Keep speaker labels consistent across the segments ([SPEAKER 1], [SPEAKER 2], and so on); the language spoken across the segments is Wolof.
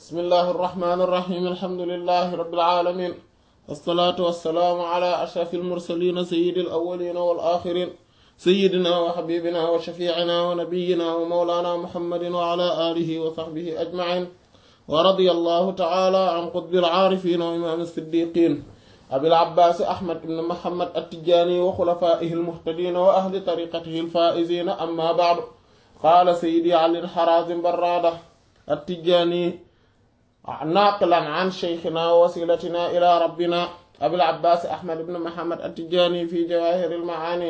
[SPEAKER 1] bismillahi irrahmani irrahim alhamdulilahi rabbil alamin wassalaatu wassalaamu ala ashrafi almursalina sayidi alawalina wal axirin sayidina wa xabibina wa shafiicina wa nabiyina wa mawlana muhammadin wa ala alihi wa saxbihi ajmain wa radiya allahu taala an qutbi alcaarifin wa imaam alsiddiqin abil abbaas ahmad ibn muhammad attijani wa xulafaihi almuhtadina wa ahli tariqatihi alfaizina amma baadu qaala sayidi ali alxarazim barrada attijani naaqilan an sheykhina wa wasilatina ila rabbina abil abbaas ahmad ibn muhammad attijani fi jawahir almaani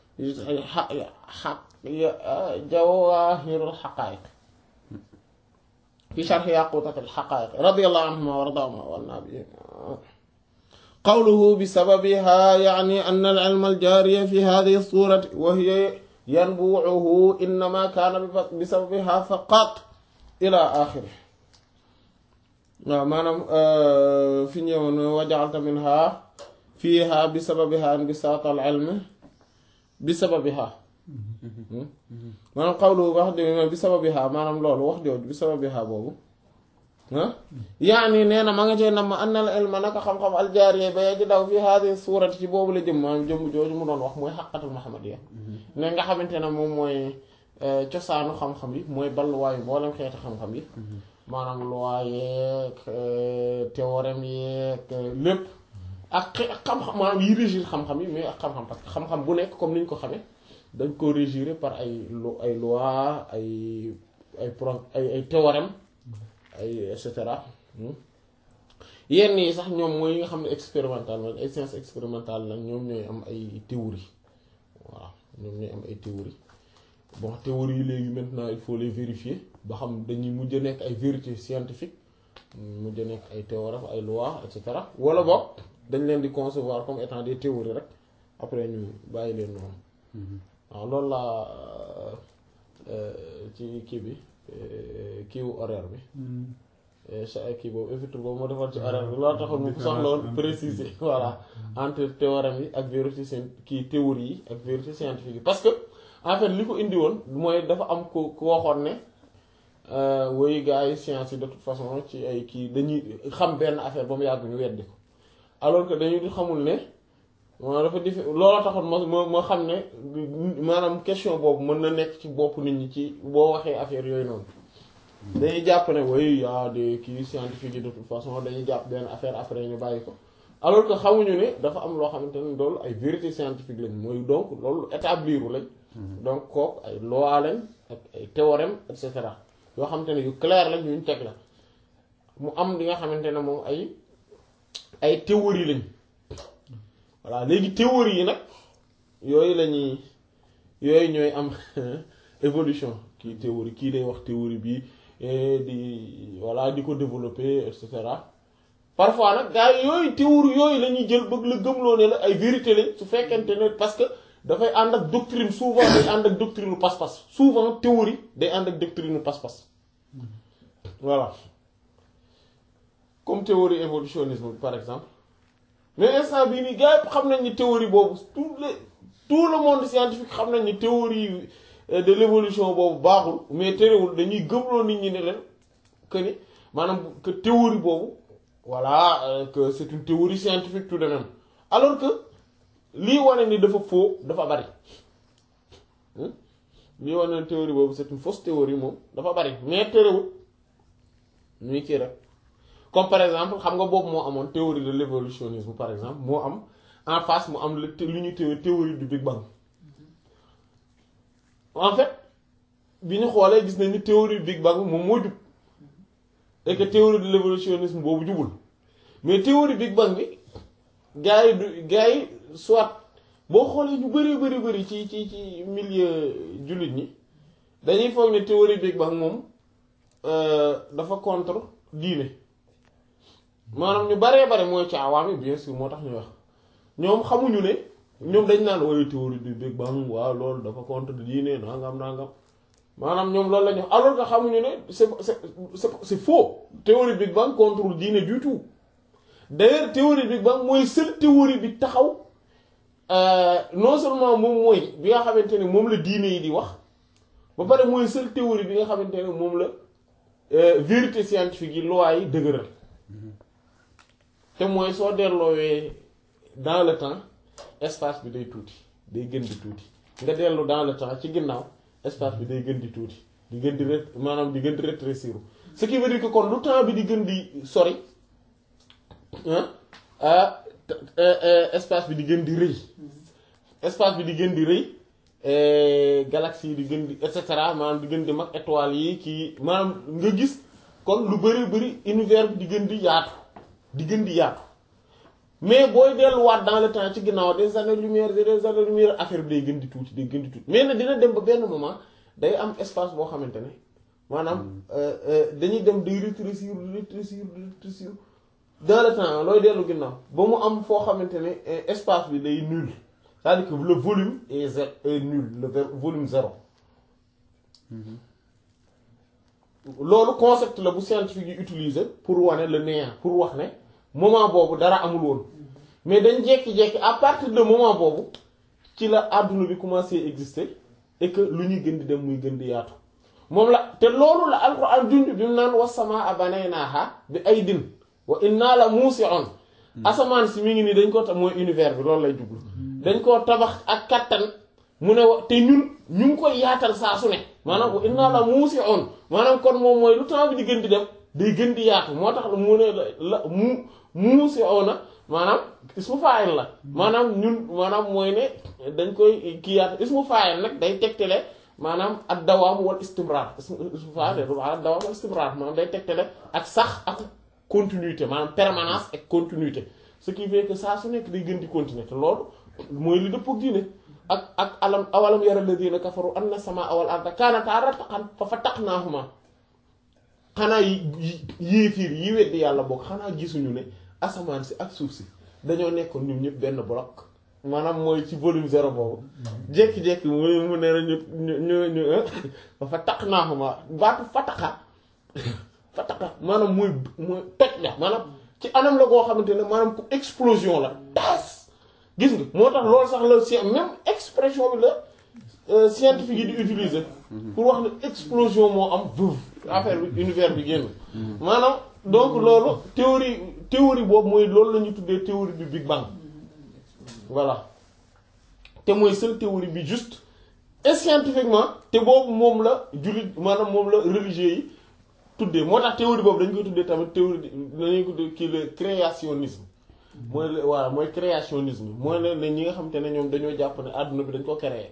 [SPEAKER 1] jawahir alxaqaiq fi sharxi yaqutat alxaqaiq radiyallahu anhuma wa radaahuma wa anna bihim qawluhu bisababiha yaani an alcilma aljaariya fi hadihi alsurati wa hiya yanbuucuhu innama kaana bisababiha faqat ila axiri waaw maanaam fi ñëwoon wajaalta minha fiiha bisababiha inbisaat alcilmi bisababiha maanaam qawluhu wax dëgg bisababiha maanaam loolu wax jooju bisababiha boobu ah yaani nee na ma nga cee nam ma anna al ilma naka xam-xam aljaariya ba ji daw fi haadi suurati ci boobu la jëm maanaam jëmm jooju mu doon wax mooy xaqatul muhammadiya ne nga xamante ne moom mooy cosaanu xam-xam yi mooy balluwaayu mboolem xeeti xam-xam yi maanaam loi yeeg théorème yeeg lépp ak xam-xam maanaam yi régir xam-xam yi mais ak xam-xam parce que xam-xam bu nekk comme ni ñu ko xamee dañ ko régir par ay lo ay loi ay ay pro ay ay théorème ay et cetera yenn yi sax ñoom mooy yi nga xam ne expérimental la ay sciences expérimentales la ñoom ñooy am ay théorie voilà ñoom ñooy am ay théorie bon théorie yi léegi maintenant il faut les vérifier ba xam dañuy mujj a nekk ay vérité scientifique mujj a nekk ay théorème ay loi et cetera wala boog dañ leen di concevoir comme étant des théories rek après ñu bàyyi leen noonu waaw loolu laa ci kii bi kiiwu horaire bi kii boobu évité boobu moo defoon ci horaire bi loolu taxoon mu soxla woon préciser voilà entre théorème yi ak vérité seen kii théorie yi ak vérité scientifique yi parce que en fait li ko indi woon mooy dafa am ku ku waxoon ne woy gars yi science yi de toute façon ci ay kii dañuy xam benn affaire ba mu yàgg ñu weddi ko alors que dañu di xamul ne moo dafa dif looloo taxoon ma ma ma xam ne maanaam question boobu mën na nekk ci bopp nit ñi ci boo waxee affaire yooyu noonu dañuy jàpp ne way yaa de kii scientifique yi de toute façon dañuy jàpp benn affaire après ñu bàyyi ko alors que xamuñu ne dafa am loo xamante ne loolu ay vérité scientifique lañ mooy donc loolu établiru lañ donc kooku ay loi lañ ak ay théorème et cetera yoo xamante ne yu clair lañ yuñ teg la mu am li nga xamante ne moom ay ay théorie lañ voilà léegi théorie yi nag yooyu la ñuy yooyu ñooy am évolution kii théorie kii day wax théorie bi di voilà di ko développer et cetera parfois nag gars yi yooyu théorie yooyu la ñuy jël bëgg la gëmloo ne la ay vérité lañ su fekkente ne parce que dafay ànd ak doctrine souvent day ànd ak doctrine u pas-pas souvent théorie day ànd ak doctrine u pas-pas voilà comme théorie évolutionnisme par exemple mais instant bii nii gars yi xam nañ ni théorie boobu tout le tout le monde scientifique xam nañ ni théorie de l'évolution boobu baaxul mais terewul dañuy gëmloo nit ñi ne leen que ni maanaam que théorie boobu voilà que c'est une théorie scientifique tout de même alors que lii wane ni dafa faux dafa bari lii wane ni théorie boobu c'est une fausse théorie moom dafa bari mais terewul ñuy kii rek comme par exemple xam nga boobu moo amoon théorie de l'évolutionnisme par exemple moo am en face mu am lu ñu théorie du Big Bang en fait bi ñu xoolee gis nañ ni théorie du Big Bang moom moo jub et que théorie de l'évolutionnisme boobu jubul mais théorie Big Bang bi gars yi du gars yi soit boo xoolee ñu bari bari bari ci ci ci milieu jullit ñi dañuy foog ne théorie Big Bang moom dafa contre diine maanaam ñu baree bare mooy ci awaam yi bien sûr moo tax ñuy wax ñoom xamuñu ne ñoom dañ naan waaye théorie du Big Bang waaw loolu dafa contre diine nangam nangam maanaam ñoom loolu la ñu wax alors que xamuñu ne c'est c'est c'est faux théorie Big Bang contre diine du tout d'ailleurs théorie Big Bang mooy seule théorie bi taxaw non seulement moom mooy bi nga xamante ne moom la diine yi di wax ba pare mooy seule théorie bi nga xamante ne moom la vérité scientifique yi loi yi dëgëral te mooy soo delloowee dans le temps espace bi day tuuti day gën di tuuti nga dellu dans le temps ci ginnaaw espace bi day gën di tuuti di gën di ré maanaam di gën di rétrécir ce qui veut dire que kon lu temps bi di gën di sori ah espace bi di gën di rëy espace bi di gën di rëy galaxie yi di gën di et cetera maanaam di gën di mag étoiles yi kii maanaam nga gis kon lu bari bari univers bi di gën di yaatu di gën di yaatu mais booy delluwaat dans le temps ci ginnaaw des années lumière des années lumière affaire bi day gën di tuuti day gën di tuuti mais nag dina dem ba benn moment day am espace boo xamante ne maanaam dañuy dem day rétrécir rétrécir rétrécir dans le temps looy dellu ginnaaw ba mu am foo xamante ne espace bi day nul c'est-à-dire que le volume est zéro est nul le volume zéro loolu concept la bu scientifique yi utiliser pour wane le néant pour wax ne moment boobu dara amul woon mais dañ jekki-jekki à partir de moment boobu ci la àdduna bi commencé exister et que lu ñuy gën di dem muy gën di yaatu moom la te loolu la alxuraan junj bi mu naan was-samaa banaynaahaa bi aydin wa inna la muusi'un asamaan si mi ngi nii dañ ko tax mooy univers bi loolu lay jublu dañ koo tabax ak kattan mu ne wa te ñun ñu ngi koy yaatal saa su ne maanaam wa inna la muusi'un maanaam kon moom mooy lu temps bi di gën di dem day gën di yaatu moo tax mu ne la mu muusi'una maanaam ismu fa'il la maanaam ñun maanaam mooy ne dañ koy kii yaatu ismu fa'il nag day tegtale maanaam ak dawaam wal istimrar ismu fa'il ak dawaam wal istimrar maanaam day tegtale ak sax ak continuité maanaam permanence ak continuité ce qui fait que saa su nekk day gën di continuer te loolu mooy li dëppoo diine ak ak alam awalam yara alladhina kafaru anna samaa wal arda kaanataa ratqan fa fataqnaahumaa xanaa yi yéefiir yi weddi yàlla bokk xanaa gisuñu ne asamaan si ak suuf si dañoo nekkoon ñun ñëpp benn bloc maanaam mooy ci volume zéro boobu jékki-jékki mu mu ne ñu ñu ñu fa fataqnaahumaa baatu fataqa fataqa maanaam mooy mooy toj la maanaam ci anam la goo xamante ne maanaam ku explosion la taas gis nga moo tax loolu sax la si même expression bi la scientifique yi di utiliser pour wax ne explosion moo am veuve affaire bi univers bi génn maanaam donc loolu théorie théorie boobu mooy loolu la ñuy tuddee théorie du Big Bang voilà te mooy seule théorie bi juste et scientifiquement te boobu moom la jullit maanaam moom la religieux yi tuddee moo tax théorie boobu dañ koy tuddee tamit théorie dañuy ko tuddee kii le créationnisme mooy voilà mooy créationnisme mooy ne ne ñi nga xamante ne ñoom dañoo jàpp ne àdduna bi dañ ko créer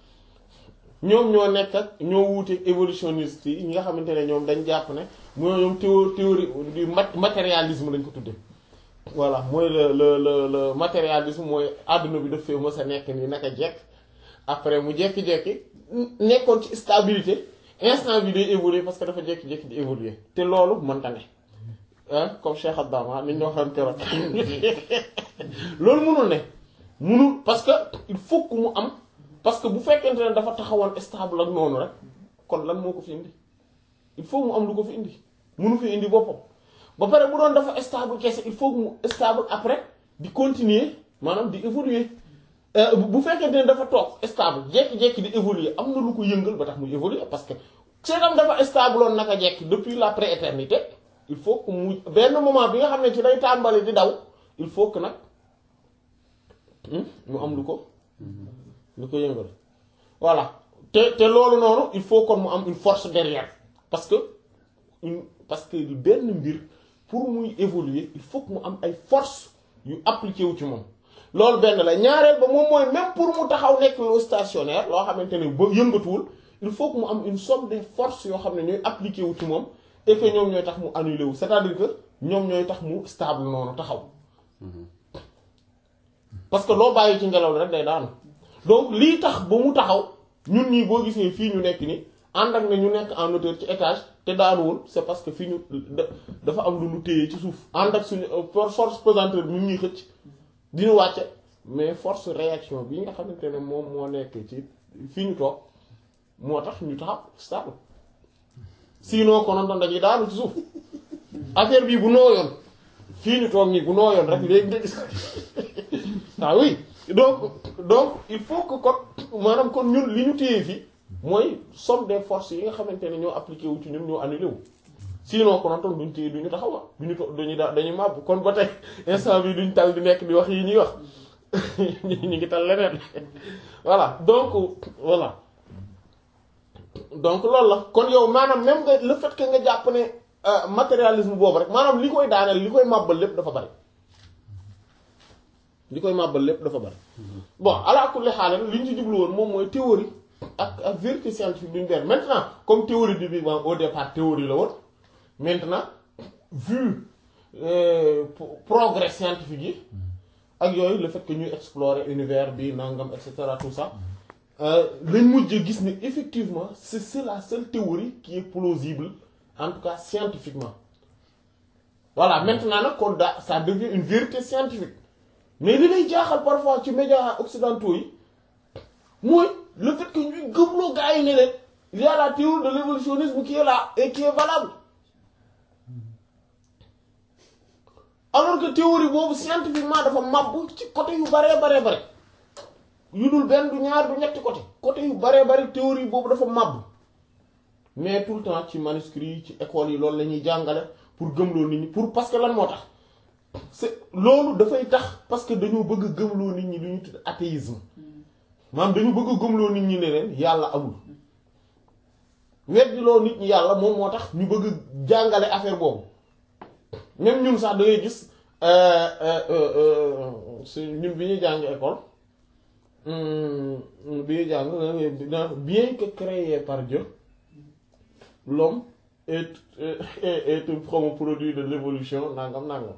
[SPEAKER 1] ñoom ñoo nekk ak ñoo wuuteeg évolutionniste yi ñi nga xamante ne ñoom dañ jàpp ne mooy ñoom théorie théorie du matérialisme lañ ko tuddee voilà mooy le le le le matérialisme mooy àdduna bi daf fee mës a nekk nii naka jekk après mu jekki-jekki nekkoon ci stabilité instant bi day évoluer parce que dafa jékki-jékki di évoluer te loolu mënta ne ah comme Cheikh Abdama ni ñu waxoon keroog loolu mënul ne mënul parce que il faut que mu am parce que bu fekkente ne dafa taxawoon stable ak noonu rek kon lan moo ko fi indi il faut mu am lu ko fi indi mënu fi indi boppam ba pare bu doon dafa stable kese il faut que mu stable après di continuer maanaam di évoluer bu fekkente ne dafa toog stable jékki-jékki di évoluer am na lu ko yëngal ba tax muy évoluer parce que seetam dafa stable woon naka jekki depuis la prééternité il faut que mu benn moment bi nga xam ne ci day tàmbali di daw il faut que nag mu am lu ko lu ko yëngal voilà te te loolu noonu il faut kon mu am une force derrière parce que une parce que benn mbir pour muy évoluer il faut que mu am ay force yu appliqué wu ci moom loolu benn la ñaareel ba moom mooy même pour mu taxaw nekk lu stationnaire loo xamante ne ba yëngatuwul il faut que mu am une somme de forces yoo xam ne ñooy appliqué wu ci moom et que ñoom ñooy tax mu annulé wu c'est-à-dire que ñoom ñooy tax mu stable noonu taxaw parce que loo bàyyi ci ngelaw li rek day daanu donc lii tax ba mu taxaw ñun ñii boo gisee fii ñu nekk ni ànd ak ne ñu nekk en hauteur ci étage te daanuwul c'est parce que fii ñu dafa am lu lu téye ci suuf ànd ak suñu force pesanteur bi ñu ñuy xëcc di ñu wàcce mais force réaction bi nga xamante ne moom moo nekk ci fii ñu toog moo tax ñu taxaw stable sinon konoon dañuy daanu ci suuf affaire bii bu nooyoon fii ñu toog nii bu nooyoon rek léegi nga gis ah oui donc donc il faut que kon maanaam kon ñun li ñu téye fii mooy somme des forces yi nga xamante ne ñoo appliqué wu ci ñun ñoo annulé wu sinon konoon tam duñ ci duñu taxaw duñu to duñu da dañuy màbb kon ba tey instant bi duñ tal di nekk di wax yi ñuy wax ñu ngi tal leneen voilà donc voilà donc loolu la kon yow maanaam même nga le fait que nga jàpp ne matérialisme boobu rek maanaam li koy daaneel li koy màbbal lépp dafa bari li koy màbbal lépp dafa bari bon ala kulli xaal li ñu ci jublu woon moom mooy théorie ak ak vérité scientifique duñ benn maintenant comme théorie du Big Bang au départ théorie la woon maintenant vu euh, progrès scientifique yi ak yooyu le fait que ñuy explorer univers bi nangam et cetera tout ça lañ mujj gis ne effectivement c'est c'est la seule théorie qui est plausible en tout cas scientifiquement voilà maintenant nag kon da ça devient une vérité scientifique mais li lay jaaxal parfois ci médias occidentaux yi mooy le fait que ñuy gëmloo gars yi ne leen il y a la théorie de l'évolutionnisme qui est là et qui est valable alors que théorie boobu scientifiquement dafa màbb ci côté yu baree baree bare yu dul benn du ñaar du ñetti côté côté yu baree bari théorie boobu dafa màbb mais tout le temps ci manuscrit ci école yi loolu la ñuy jàngale pour gëmloo nit ñi pour parce que lan moo tax c'est loolu dafay tax parce que dañoo bëgg a gëmloo nit ñi lu ñu tudd athéisme maanaam dañu bëgg a gëmloo nit ñi ne leen yàlla amul weddiloo nit ñi yàlla moom moo tax ñu bëgg jàngale affaire boobu même ñun sax da ngay gis su ñun bi ñuy jàng école bi ñuy jàng bien que créé par Dieu l'homme est est est un produit de l'évolution nangam nangam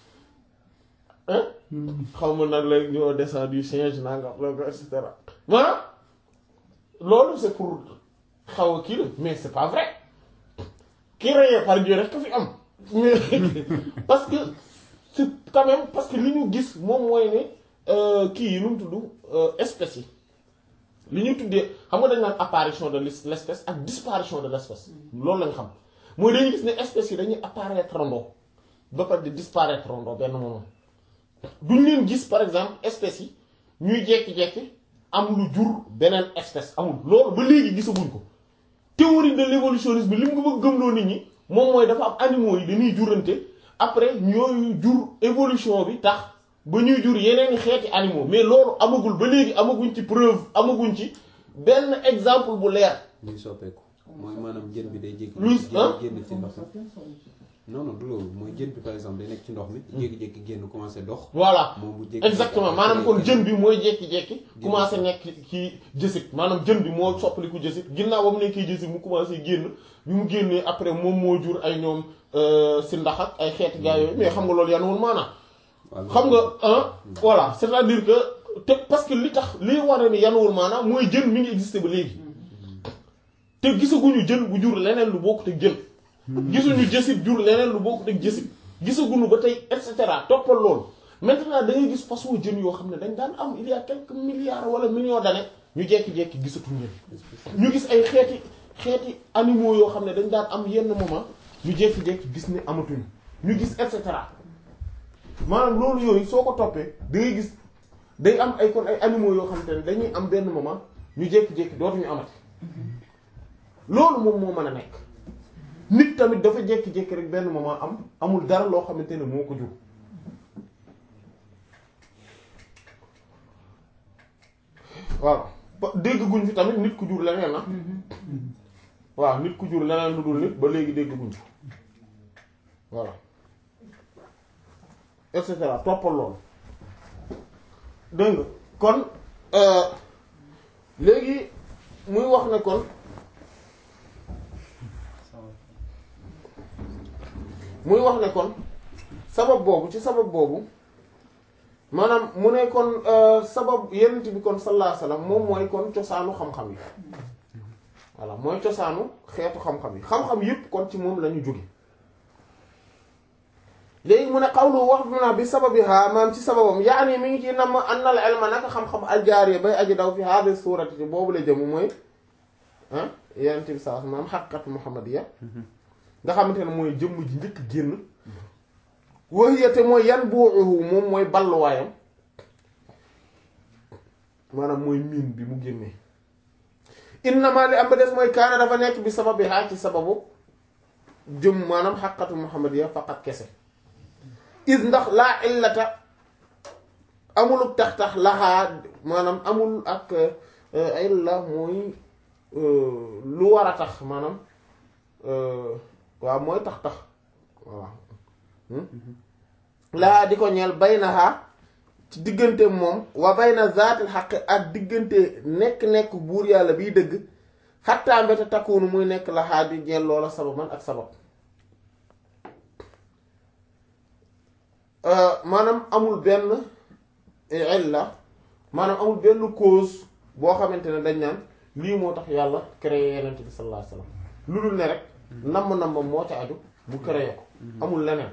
[SPEAKER 1] hein xaw ma nag la ñoo descend du singe nangam loolu et cetera maanaam loolu c'est pour xaw a kii la mais c'est pas vrai créé par Dieu rek ka fi am mais parce que c'est quand même parce que li ñu gis moom mooy ne kii yi nu mu tudd espèces yi li ñu tuddee xam nga dañ naan apparition de l'espèce ak disparition de l'espèce loolu lañ xam mooy dañuy gis ne espèces yi dañuy apparaître rondoo ba pare di disparaître rondoo benn moment duñ leen gis par exemple espèces yi ñuy jekki-jekki am lu jur beneen espèce amul loolu ba léegi gisaguñ ko théorie de l'évolutionnisme li mu bëgg gëmloo nit ñi moom mooy dafa am animaux yi dañuy jurante après ñooyu jur évolution bi tax ba ñuy jur yeneen xeeti animaux mais loolu amagul ba léegi amaguñ ci preuve amaguñ ci benn exemple bu leer.
[SPEAKER 2] luy soppeeku mooy maanaam jën bi day jékki.
[SPEAKER 1] luy ah
[SPEAKER 2] génn ci ndox mi non non du loolu mooy jën bi par exemple day nekk ci ndox mi. jékki-jékki génn commencé dox.
[SPEAKER 1] voilà
[SPEAKER 2] moom bu jékki
[SPEAKER 1] exactement maanaam kon jën bi mooy jékki-jékki commencé nekk ci jësit maanaam jën bi moo soppaliku jësit ginnaaw ba mu nekkee jësit mu commencé génn bi mu génnee après moom moo jur ay ñoom si ndax ak ay xeeti gaa yooyu mais xam nga loolu yanuwul maanaam. xam nga ah voilà c'est-à-dire que te parce que li tax liy wane ni yanuwul maanaam mooy jën mi ngi existé ba léegi te gisaguñu jën bu jur leneen lu bokkut ak jën gisuñu jësit jur leneen lu bokkut ak jësit gisaguñu ba tey et cetera toppal loolu maintenant da ngay gis façon jën yoo xam ne dañ daan am il y a quelques milliards wala millions d'années ñu jekki-jekki gisatuñ leen ñu gis ay xeeti xeeti animaux yoo xam ne dañ daan am yenn moment ñu jekki-jekki gis ne amatuñu ñu gis et cetera maanaam loolu yooyu soo ko toppee da ngay gis day am ay kon ay animaux yoo xam te ne dañuy am benn moment ñu jékki-jékki dootuñu amati loolu moom moo mën a nekk nit tamit dafa jékki-jékki rek benn moment am amul dara loo xamante ne moo ko jur voilà dégg guñ fi tamit nit ku jur leneen na waaw nit ku jur leneen lu dul nit ba léegi dégg guñ fi voilà et cetera toppal loolu dégg nga kon léegi muy wax ne kon muy wax ne kon sabab boobu ci sabab boobu maanaam mu ne kon sabab yenent bi kon sallallahu alayhi wasallam moom mooy kon cosaanu xam-xam yi voilà mooy cosaanu xeetu xam-xam yi xam-xam yépp kon ci moom la ñu jóge léegi mu ne xawlu wax bi naa bi sababiha maam ci sababam yaani mi ngi ci nam anna al ilma naka xam-xam aljaariya bay aji daw fi hadi suurati ci boobu la jëm mooy ah yenent bi saa maam xaqiqatu muhammadiya nga xamante ne mooy jëmm ji njëkk génn waxiyate mooy yan buuxuhu moom mooy balluwaayam maanaam mooy miin bi mu génnee innama li am ba des mooy kaana dafa nekk bi sababiha ci sababu jëm maanaam xaqatu muhammadiya faqat kese is ndax laa illata amuluk tax tax laxaa maanaam amul ak illa mooy lu war a tax maanaam waaw mooy tax tax waaw laa di ko ñeel baynaha ci diggante moom wa bayna zaatil xaq ak diggante nekk-nekk buur yàlla biy dëgg xattaa mbete takkuunu muy nekk laxaa di ñeel loola sababan ak sabab maanaam amul benn illa maanaam amul benn cause boo xamante ne dañ naan lii moo tax yàlla créé yenent bi sallallahu alayhi wasallam lu dul ne rek namm-namm moo ca aju bu créé ko amul leneen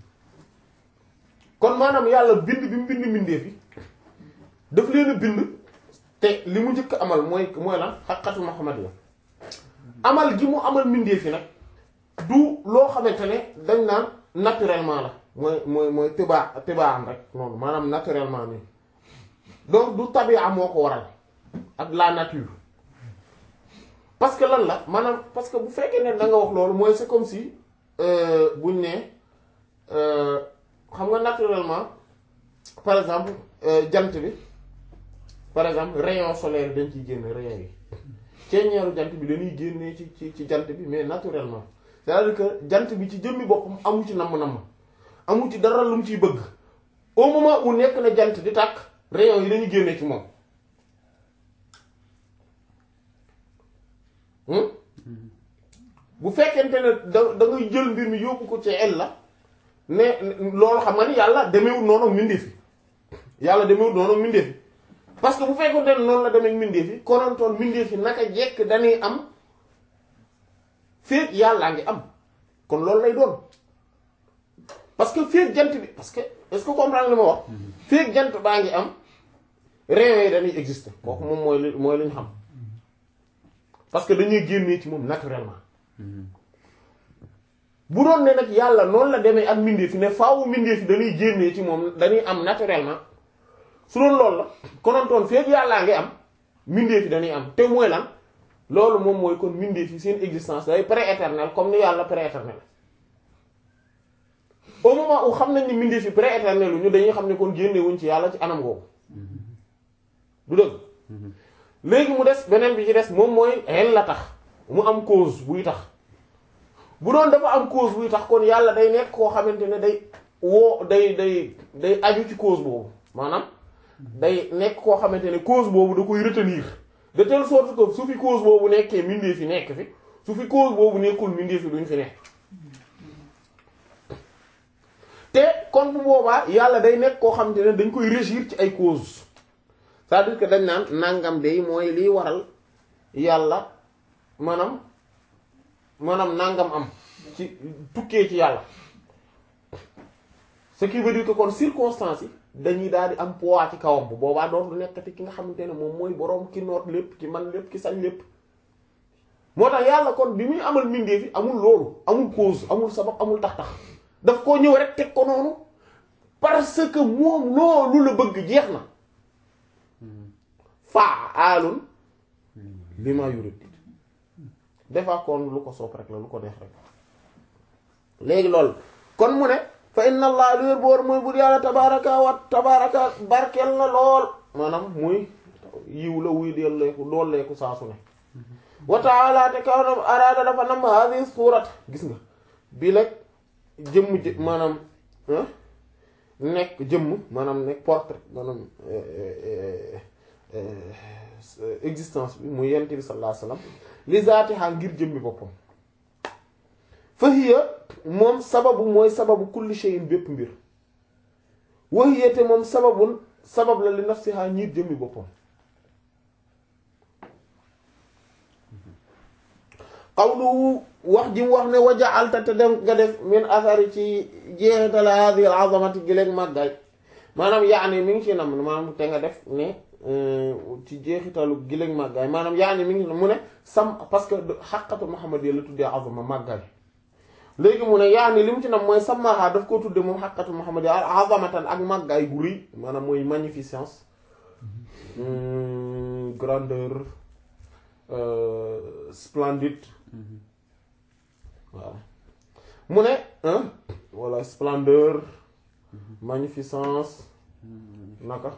[SPEAKER 1] kon maanaam yàlla bind bi mu bind mbindeef yi daf leen a bind te li mu njëkk amal mooy mooy lan xaqatu Muhammad la amal gi mu amal mbindeef yi nag du loo xamante ne dañ naan naturellement la mooy mooy mooy tibaa tibaa am rek noonu maanaam naturellement nii donc du tabia moo ko waral ak la nature parce que lan la maanaam parce que bu fekkee ne da nga wax loolu mooy c'est comme si buñ ne xam nga naturellement par exemple jant bi par exemple rayon solaire dañ ciy génn rayon yi ceeñeeru jant bi dañuy génnee ci ci ci jant bi mais naturellement c'est-à-dire que jant bi ci jëmmi boppam amu ci namm-namm amu ci dara lu mu ciy bëgg au moment où nekk na jant di tàkk rayon yi dañuy génnee ci moom bu fekkente ne da da ngay jël mbir mi yóbbu ko ci el la ne loolu xam nga ni yàlla demewul noonu ak mbindeef yi yàlla demewul noonu ak mbindeef yi parce que bu fekkoon ne noonu la demee ak mbindeef yi konontoon mbindeef yi naka jekk dañuy am féeg yàllaa ngi am kon loolu lay doon parce que féeg jant bi parce que est-ce que comprendre li ma wax féeg jant baa ngi am rayons yi dañuy exister kooku moom mooy li mooy li ñu xam parce que dañuy génnee ci moom naturellement bu doon ne nag yàlla noonu la demee ak mbindeef yi ne faawu mbindeef yi dañuy génnee ci moom dañuy am naturellement su doon loolu la konontoon féeg yàllaa ngi am mbindeef yi dañuy am te mooy lan loolu moom mooy kon mbindeef yi seen existence day pré-éternel comme ni yàlla pré-éternel au moment où xam nañ ni mbindeef yi pré-éternel ñu dañuy xam ne kon génnewuñ ci yàlla ci anam googu du dëgg léegi mu des beneen bi ci des moom mooy xel la tax mu am cause buy tax bu doon dafa am cause buy tax kon yàlla day nekk koo xamante ne day woo day day day aju ci cause boobu maanaam day nekk koo xamante ne cause boobu da koy retenir de telle sorte que su fi cause boobu nekkee mbindeef yi nekk fi su fi cause boobu nekkul mbindeef yi duñ fi nekk te kon bu boobaa yàlla day nekk koo xamante ne dañ koy régir ci ay cause c'est-à-dire que dañ naan nangam day mooy liy waral yàlla maanaam maanaam nangam am ci tukkee ci yàlla ce qui veut dire que kon circonstances yi dañuy daal di am poids ci kawam bu boobaa doon lu nekkati ki nga xamante ne moom mooy boroom ki noot lépp ki man lépp ki sañ lépp moo tax yàlla kon bi muy amal mbindeef yi amul loolu amul cause amul sabab amul tax-tax daf koo ñëw rek teg ko noonu parce que moom loolu la bëgg jeex na faa aalun li ma yurid defaa kon lu ko soob rek la lu ko neex rek léegi loolu kon mu ne fa inna allah lu wér boor mooy bur yàlla tabaraka wa tabaraka barkel na lool maanaam muy yiw la wuy delleeku dooleeku saa su ne wa taala te kaw na araada dafa nam hadi suurat gis nga bi leg jëmm jë maanaam nekk jëmm maanaam nekk portrait maanaam existence bi muy yent bi sallallahu alayhi wasallam li zaatiha ngir jëmmi boppam fa hiya moom sababu mooy sababu kulli shay'in bépp mbir wa hiya te moom sababun sabab la li nafsiha ñiir jëmmi boppam qawluhu wax ji mu wax ne waja'alta te dem nga def min athari ci jeexital hadhihi al-azamati gi leen màggaay maanaam yaani mi ngi ci nam maanaam te nga def ne ci jeexitalu gi leen màggaay maanaam yaani mi ngi mu ne sam parce que xaqatu Muhammad la tuddee azama màggaay léegi mu ne yaani li mu ci nam mooy samaha daf koo tudde moom xaqatu Muhammad azamatan ak màggaay gu rëy maanaam mooy magnificence grandeur splendide waaw mu ne hein voilà splendeur magnificence naka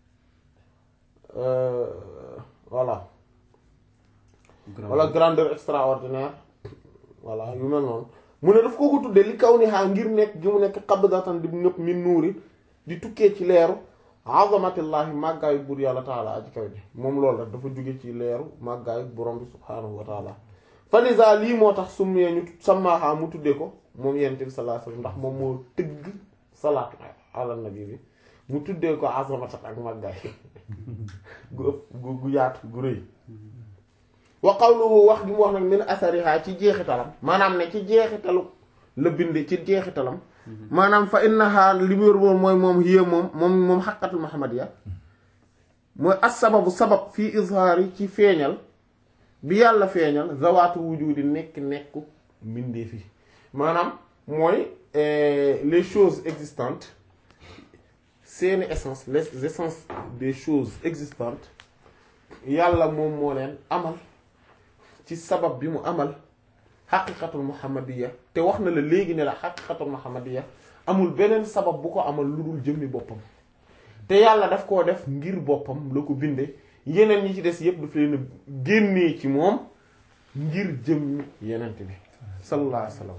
[SPEAKER 1] euh, voilà wala grandeur extraordinaire voilà yu mel noonu mu ne daf koo ko tuddee li kaw ni xaa ngir nekk gi mu nekk qabdatan di nëpp min nuuri di tukkee ci leeru azamatillahi màggaayu buur yàlla taala aji kaw ji moom loolu rek dafa jóge ci leeru màggaayu borom bi subhaanahu wa taala falisa lii moo tax summee ñu samaaxaa mu tuddee ko moom yonent bi sallallahu alayhi wasallam ndax moom moo tëgg salaatu ala nabi bi mu tuddee ko azamatan ak màggaay gu ëpp gu gu yaatu gu rëy wa qawluhu wax gi mu wax nag min asariha ci jeexitalam maanaam ne ci jeexitalu la binde ci jeexitalam maanaam fa innaha li mu yor woon mooy moom hiya moom moom moom xaqatul muhammadiya mooy as sababu sabab fii izhaari ci feeñal bi yàlla feeñal zawaatu wujudi nekk nekku mbindee fi maanaam mooy les choses existantes seeni essence les essences des choses existantes yàlla moom moo leen amal ci sabab bi mu amal xaqiqatul muhammadiya te wax na la léegi ne la xaqiqatul muhammadiya amul beneen sabab bu ko amal lu dul jëmmi boppam te yàlla daf koo def ngir boppam la ko binde yeneen ñi ci des yépp daf leen a génnee ci moom ngir jëmmi yenent bi sallallahu alayhi wa sallam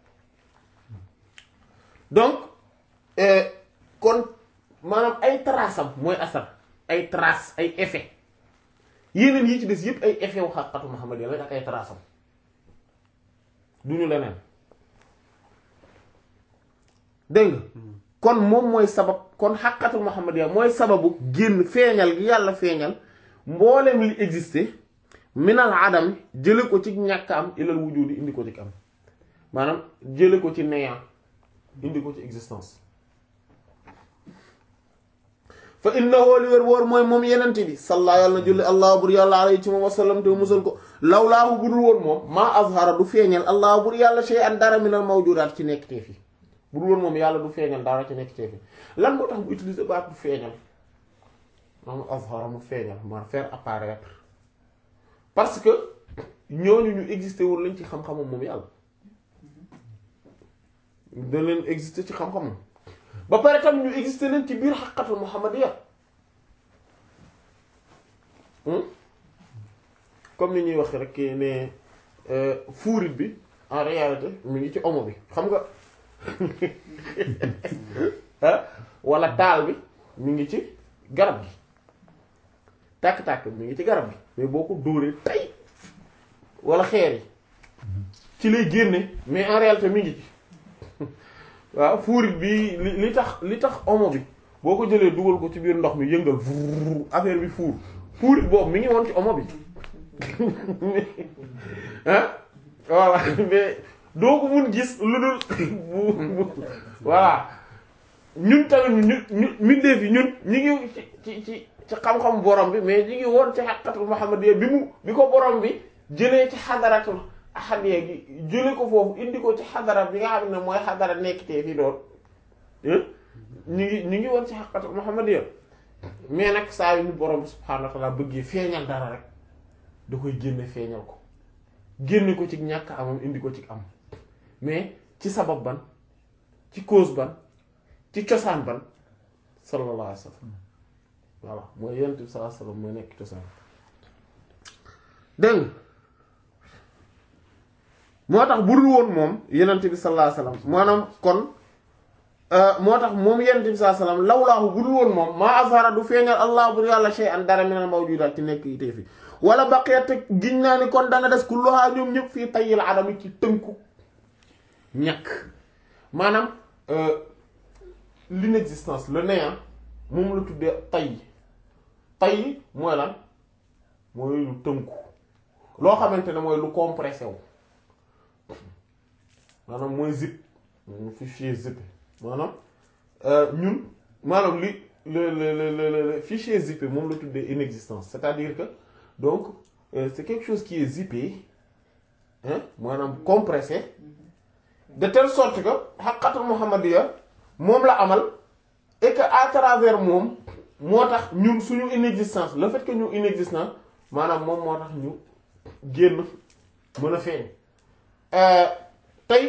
[SPEAKER 1] donc kon maanaam ay trace am mooy asar ay trace ay effet yeneen yi ci des yépp ay effet wu xaqiqatu muhammadiya la ak ay trace am duñu leneen dégg nga kon moom mooy sabab kon xaqatul muhammadiya mooy sababu génn feeñal gi yàlla feeñal mboolem li existé minal adam jële ko ci ñàkk am ilal wujudi indi ko ci am maanaam jële ko ci néant indi ko ci existence fa innahu li wér wóor mooy moom yenente bi salla yàlla na julli allah bur yàlla alayhi ci moom wasallam te musal ko lawlaahu budul woon moom maa azhara du feeñal allah bur yàlla shay an dara minal mawjudaat ci nekk teef yi budul woon moom yàlla du feeñal dara ci nekk teef yi lan moo tax mu utiliser baat du feeñal maanaam azhara mu feeñal ma faire apparaître parce que ñooñu ñu existé wul lañ ci xam-xamam moom yàlla da leen existé ci xam-xamam ba pare tam ñu existé leen ci biir xaqatul muhammadiya comme ni ñuy wax rek ne fuurit bi en réalité mi ngi ci omo bi xam nga ah wala taal bi mi ngi ci garab gi tàkk-tàkk mi ngi ci garab gi mais boo ko dóoree tay wala xeer yi ci lay génne mais en réalité mi ngi ci waaw fuurit bi li li tax li tax omo bi boo ko jëlee dugal ko ci biir ndox mi yëngal vuur affaire bi fuur fuurit boobu mi ngi woon ci omo bi ah voilà mais doo ko mun gis lu dul bu bu voilà ñun tamit ñu ñu mbindeef yi ñun ñi ngi ci ci ci ci xam-xam borom bi mais ñi ngi woon ci xaqatul muhammadiyya bi mu bi ko borom bi jëlee ci xadaratul ahadiya gi jële ko foofu indi ko ci xadara bi nga xam ne mooy xadara nekk tee fi doon ñu ngi ñu ngi woon ci xaqatul muhammadiyya mais nag saa yu ñu borom bi subhaanahu wa ta'ala bëggee feeñal dara rek da koy génne feeñal ko génne ko ci ñàkk amam indi ko ci am mais ci sabab ban ci cause ban ci cosaan ban sallallahu alayhi wa sallam voilà mooy yonent bi sallallahu alayhi wa sallam mooy nekk cosaan dégg moo tax bu dul woon moom yonent bi sallallahu alayhi wa sallam maanaam kon moo tax moom yonent bi sallallahu alayhi wa sallam lawlaahu bu dul woon moom maa azhara du feeñal allah bu yàlla shay'an dara minal mawjudaat ci nekk yi tey fi wala baqiyat te giñ naa ni kon dana des kulluha ñoom ñëpp fii tayyil adami ci tënku ñàkk maanaam l'inexistence le néant moom la tuddee tay tay mooy lan mooy lu tënku loo xamante ne mooy lu compressé wu maanaam mooy zip mu fichier zip maanaam ñun maanaam li le le le le fichier zippé moom la tuddee inexistence c'est-à-dire que donc euh, c'est quelque chose qui est zippé hein maanaam compressé de telle sorte que xaqatul muhammadiya moom la amal et que à travers moom moo tax ñun suñu inexistence le fait que ñu inexistant maanaam moom moo tax ñu génn mën a feeñ tey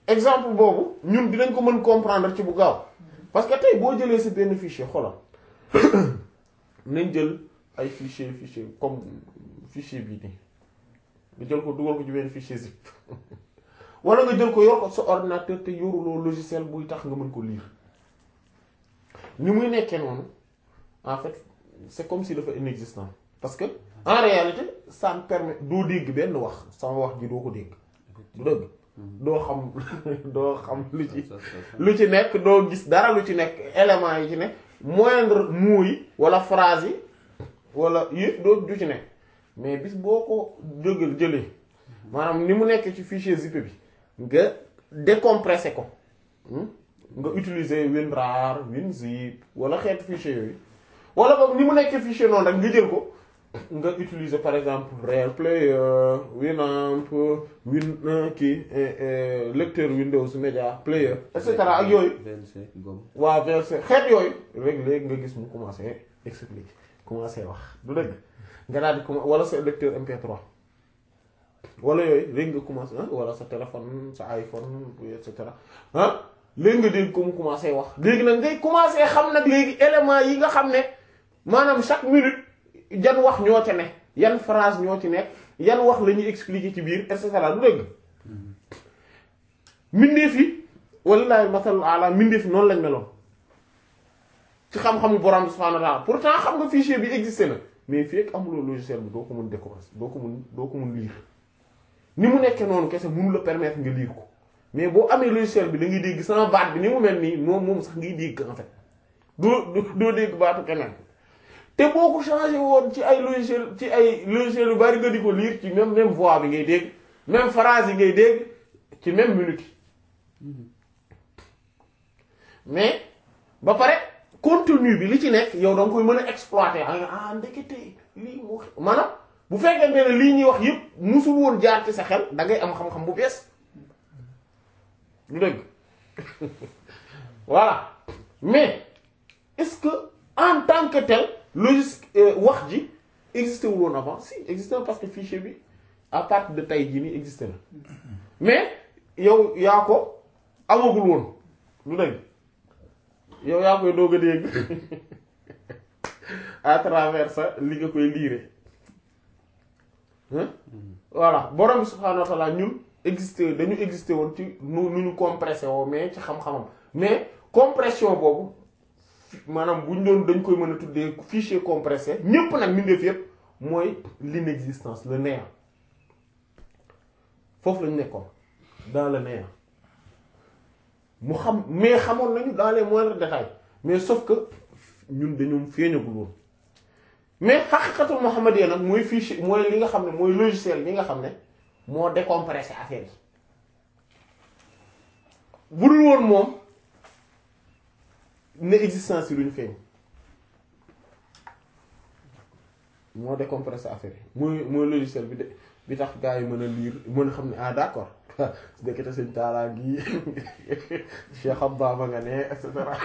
[SPEAKER 1] exemple boobu ñun dinañ ko mën comprendre ci bu gaaw parce que tey boo jëlee sa benn fichier xoolal nañ jël ay fichier fichier comme fichier bii nii nga jël ko dugal ko ci benn fichier zip wala nga jël ko yor ko sa ordinateur te yoruloo logiciel buy tax nga mën ko lire ni muy nekkee noonu en fait c'est comme si dafa inexistant parce que en réalité ça me permet doo dégg benn wax sama wax ji doo ko dégg du dëgg doo xam doo xam lu ci lu ci nekk doo gis dara lu ci nekk éléments yi ci nekk moindre mot yi wala phrase yi wala yëpp doo du ci nekk mais bis boo ko jógal jëlee maanaam ni mu nekk ci fichier zip bi nga décompressé ko nga utiliser WinRAR WinZip wala xeetu fichier yooyu wala boog ni mu nekkee fichier noonu rek nga jël ko nga utiliser par exemple Real Player Winamp Win kii lecteur Windows Media Player et cetera ak yooyu.
[SPEAKER 2] VLC Gom.
[SPEAKER 1] waaw VLC xeet yooyu rek léegi nga gis mu commencé expliquer commencé wax du dëgg nga daal di commencé wala sa lecteur MP3 wala yooyu léegi nga commencé wala sa téléphone sa iPhone et cetera ah léegi nga dégg ko mu commencé wax léegi nag ngay commencé xam nag léegi éléments yi nga xam ne maanaam chaque minute. jan wax ñoo ca ne yan phrase ñoo ci nekk yan wax la ñuy expliquer ci biir et cetera du dëgg mbindeef yi wallaahi masalul ala mbindeef yi noonu lañ meloon ci xam-xamu borom bi subhanahu wa ta'ala pourtant xam nga fichier bi existé na mais fii ak amuloo logiciel bi doo ko mën décompresser doo ko mën doo ko mën lire ni mu nekkee noonu kese mënu la permettre nga lire ko mais boo amee logiciel bi da ngay dégg sama baat bi ni mu mel nii moom moom sax ngay dégg en fait doo doo dégg baatu keneen. te boo ko changé woon ci ay logiciel ci ay logiciel yu bari nga di ko lire ci même même voix bi ngay dégg même phrase yi ngay dégg ci même minute mais ba pare contenu bi li ci nekk yow da nga koy mën a exploiter ah ndekete lii moo maanaam bu fekkente ne lii ñuy wax yépp musul woon jaar ci sa xel da ngay am xam-xam bu bees lu dëgg voilà mais est-ce que en tant que tel logique wax ji existé wul woon avant si existé parce que fichier bi à partir de tey jii nii existé na mais yow yaa ko amagul woon lu dëgg yow yaa koy doog a dégg à travers ça li nga koy liire voilà borom bi subhaanahu wa ta'ala ñun existé dañu existé woon ci nu nu ñu compressé woo mais ci xam-xamam mais compression boobu maanaam bu ñu doon dañ koy mën a tuddee fichier compressé ñépp nag mbindeef yépp mooy l'inexistence le néant foofu lañu nekkoon dans le néant mu xam mais xamoon nañu dans les moindres détails mais sauf que ñun dañoo feeñagul woon mais xaqiqatul muhammadiyya nag mooy fichier mooy li nga xam ne mooy logiciel bi nga xam ne moo décompressé affaire yi bu dul woon moom ne existence yi lu ñu feeñ moo décompressé affaire yi mooy mooy logiciel bi de bi tax gars yi mën a lire mën a xam ne ah d'accord dëkkate sëñ taalaa gi Cheikh Abba ma nga ne et cetera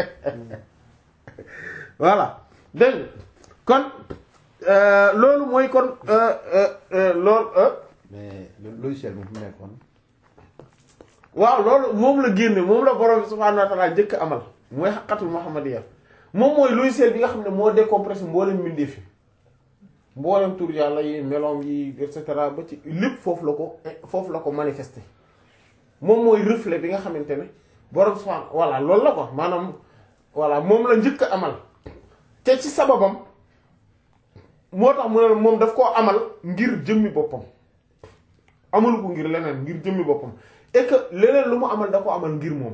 [SPEAKER 1] voilà dégg kon loolu mooy kon loolu
[SPEAKER 2] mais le logiciel bi fu nekkoon.
[SPEAKER 1] waaw loolu moom la génne moom la borom bi subhaanahu wa ta'ala jëkk amal mooy xaqatul muhammadiyya moom mooy logiciel bi nga xam ne moo décompressé mboolem mbindeef yi mboolem tur yàlla yi meloom yi et cetera ba ci lépp foofu la ko foofu la ko manifesté moom mooy reflet bi nga xamante ne borom subhaanahu voilà loolu la ko maanaam voilà moom la njëkk a amal te ci sababam moo tax mu ne moom daf koo amal ngir jëmmi boppam amalu ko ngir leneen ngir jëmmi boppam et que leneen lu mu amal da ko amal ngir moom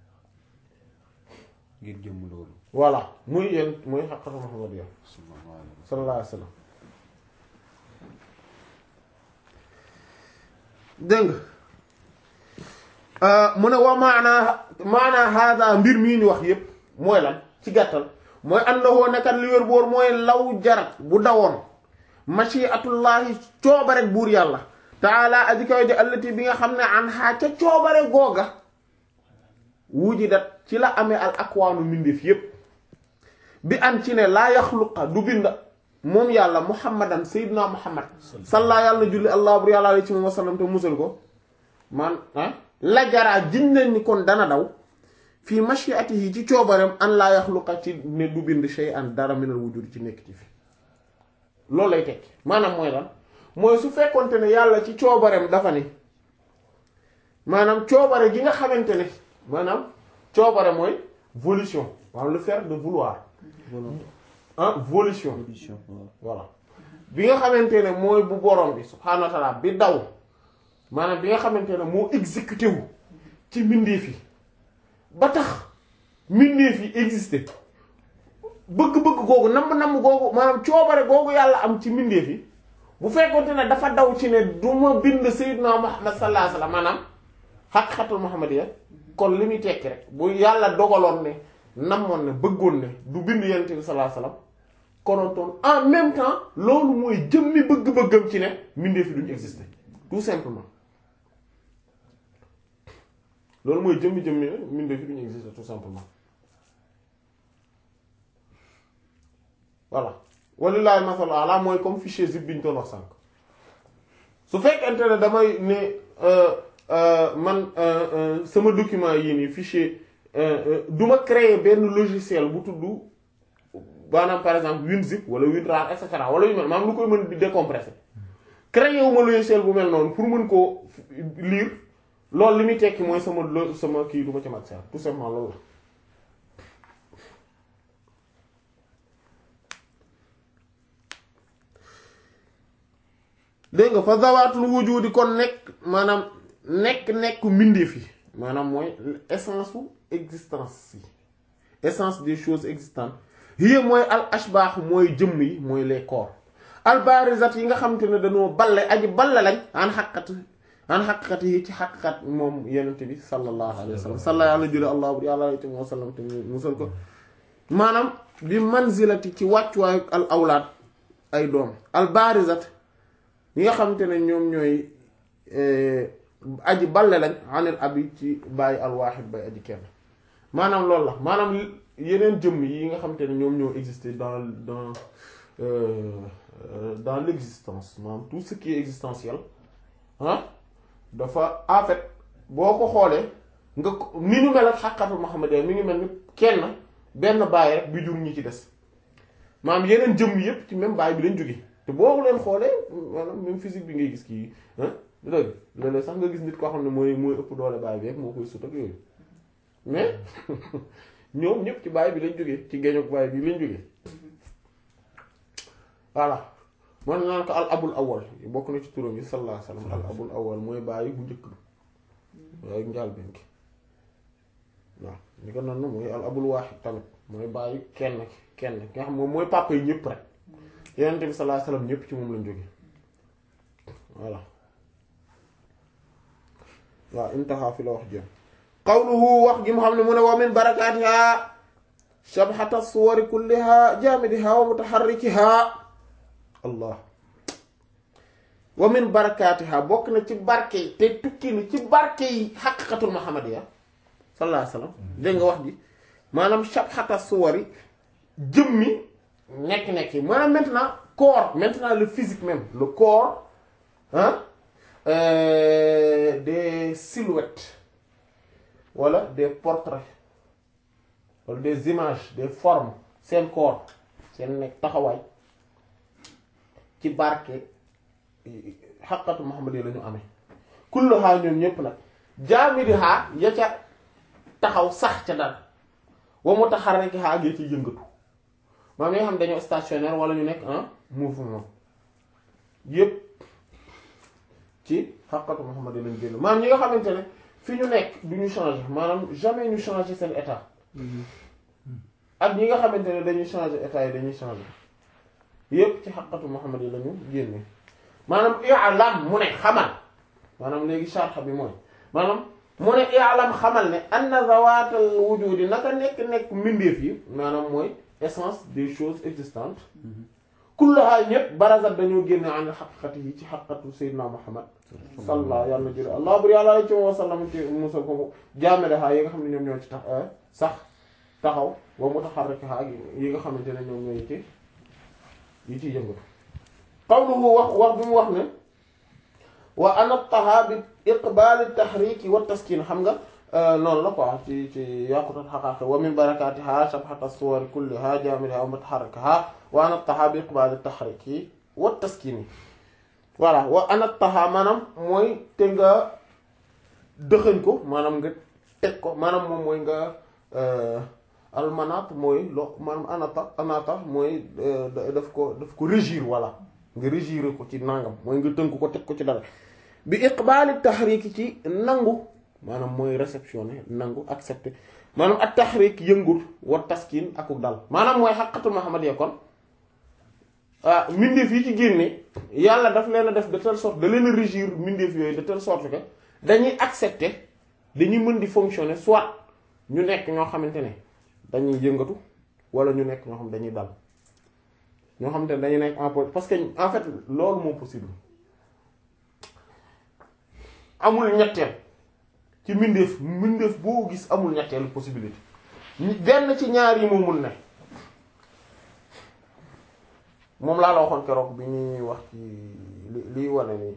[SPEAKER 2] ngir jëmm loolu.
[SPEAKER 1] voilà muy yéen muy xaqatu muhammadiyya sallallahu alayhi wa sallam dégg nga mu ne wa maanaa maanaa hada mbir mii ñu wax yépp mooy lan ci gàttal mooy annahu nekkat li wér boor mooy law jarat bu dawoon mashiatullahi coobare buur yàlla taala aji kaw ji allati bi nga xam ne an xaa ca coobare googa wujidat ci la amee al akwaanu mbindeef yépp bi an ci ne laa yaxluqa du bind moom yàlla muhammadan sayyidina muhammad salla yàlla na julli allah bur yàlla alay ci moom wasallam te musal ko man ah la jaraa jiñ nañ ni kon dana daw fii mashiatihi ci coobareem an laa yaxluqa ci ne du bind shay'an dara minal wujudi ci nekk ci fi loolu lay tekki maanaam mooy lan mooy su fekkonte ne yàlla ci coobareem dafa ni maanaam coobare gi nga xamante ne maanaam coobare mooy volition maanaam le faire de vouloir ah volition
[SPEAKER 3] Solution, waaw.
[SPEAKER 1] voilà bi nga xamante ne mooy bu borom bi subhaanahu wa ta'ala bi daw maanaam bi nga xamante ne moo exécuté wu ci mbindeef yi ba tax mbindeef yi existé bëgg-bëgg googu namm-namm googu maanaam coobare googu yàlla am ci mbindeef yi bu fekkonte ne dafa daw ci ne du ma bind sayyidna Muhammad sallallahu alayhi wasallam maanaam xaqiqatul muhammadiyya kon li muy tekki rek bu yàlla dogaloon ne namoon ne bëggoon ne du bind yonent bi sallallahu alayhi wasallam konontoon en même temps loolu mooy jëmmi bëgg-bëggam ci ne mbindeef yi duñu exister tout simplement loolu mooy jëmmi jëmmi ne mbindeef yi duñu exister tout simplement voilà walillahi masalu ala mooy comme fichier zip bi ñu doon wax sànq su fekkente ne damay ne euh, euh, man euh, euh, sama document yii nii fichier euh, euh, du ma créer benn logiciel bu tudd maanaam par exemple WinZip wala WinRAR et cetera wala yu mel maanaam lu koy mën di décompresser créer wu ma logiciel bu mel noonu pour mën koo lire loolu li muy tekki mooy sama lo sama kii du ma ci mat ser tout simplement loolu la dégg nga fa zawaatul wujudi kon nekk maanaam nekk-nekk mbindeef yi maanaam mooy essence u existence yi essence des choses existantes hiya mooy al ashbaax mooy jëmm yi mooy les corps al barizat yi nga xamante ne dañoo balle aji balle lañ an xaqat an xaqiqat yi ci xaqiqat moom yenente bi sallallahu alayhi wa sallam salla yàlla jële allah bu yàlla alayhi wa sallam te musal ko maanaam bi manzilati ci wàccuwaayu al awlaad ay doom al barizat ñi nga xamante ne ñoom ñooy aji balle lañ anil abi ci bàyyi alwaaxid bay aji kenn maanaam loolu la maanaam yeneen jëmm yi nga xamante ne ñoom ñoo exister dans dans euh, euh, dans l'existence maanaam tout ce qui est existentiel ah dafa en fait boo ko xoolee nga ko- ni ñu mel ak xàqatul Muhammad mi ngi mel ni kenn benn bàyyi rek bi jur ñi ci des maanaam yeneen jëmm yépp ci même bàyyi bi lañ jóge te boo leen xoolee maanaam même physique bi ngay gis kii ah du dëgg léeg-léeg sax nga gis nit koo xam ne mooy mooy ëpp doole bàyyi bi rek moo koy sut ak yooyu mais ñoom ñëpp ci bàyyi bi lañ jógee ci géñoog bàyyi bi lañ jógee voilà man naan ko al abul awal bokk na ci turam yi sallallahu alayhi wasallam al abul awal mooy bàyyi bu njëkk bi waaye njaal benn ki waaw ñi ko noonu mooy al abul waaxid tamit mooy bàyyi kenn ki kenn ki nga xam moom mooy papa yi ñëpp rek yonent bi sallallahu alayhi wasallam ñëpp ci moom lañ jóge voilà waaw intaha fi la wax jëm qawluhu wax gi mu xam ne mu ne wa min barakaatiha shabhata suwari kulliha jaamidiha wa mutaharrikiha allah wa min barakaatiha bokk na ci barke yi te tukki na ci barke yi xaqiqatul muhammadiya sallallahu alayhi wasallam dégg nga wax ji maanaam shabhata suwari jëmmi nekk-nekk yi maanaam maintenant corps maintenant le physique même le corps hein euh, des silhouettes wala des portraits wala des images des formes seen corps seen nekk taxawaay ci barke xaqatu Muhammad yi la ñu amee kulluha ñoom ñépp nag jaamidiha ya ca taxaw sax ca dal wa mutaharrikiha ya ci yëngatu maam yi nga xam dañoo stationnaire wala ñu nekk en mouvement yépp ci xaqatu Muhammad yi lañ génn maanaam ñi nga xamante ne fi ñu nekk du ñu changer maanaam jamais ñu changer seen état ak ñi nga xamante ne dañuy changer état yi dañuy changer yépp ci xaqatu Muhammad yi lañu génne maanaam i'lam mu ne xamal maanaam léegi sharxa bi mooy maanaam mu ne i'lam xamal ne anna zawaatal wujudi naka nekk-nekk mbindeef yi maanaam mooy essence des choses existantes kullaha ñëpp barazat dañoo génne an xaqiqati yi ci xaqatu sayyidina Muhammad salla yàlla na jële allah bur yàlla ci wa sallam ci musal ko jaamelehaa yi nga xam ne ñoom ñoo ci tax sax taxaw wa mutaharrikaha yi nga xamante ne ñoom ñooy ci yi ci yëngatu qawluhu wax wax bi mu wax ne wa anataha bi iqbaali tahriki wa taskin xam nga noonu la quoi ci ci yaqutat xaqaqi wa min barakatiha shabhata suwari kulliha jamiliha wa mutaharrikaha wa anattaha bi iqbaali tahriki wa taskini voilà wa anattaha maanaam mooy te nga dëxëñ ko maanaam nga teg ko maanaam moom mooy nga almanat mooy lo maanaam anata anata mooy daf ko daf ko régir voilà nga régir ko ci nangam mooy nga tënk ko teg ko ci dara bi iqbaali taxriik ci nangu maanaam mooy réceptionné nangu accepté maanaam ak taxriik yëngut wa taskin akuk dal maanaam mooy xaqatul muhammadiyya kon ah mbindeef yi ci génne yàlla daf leen a def de telle sorte da leen a régir mbindeef yooyu de telle sorte que dañuy accepté dañuy mën di fonctionner soit ñu nekk ñoo xamante ne dañuy yëngatu wala ñu nekk ñoo xam dañuy dal ñoo xamante ne dañuy nekk en parce que en fait loolu moo possible amul ñetteel ci mbindeef mbindeef boo gis amul ñetteelu possibilité benn ci ñaar yi moo mun ne moom laa la waxoon keroog bi ñuy wax ci li liy wane ni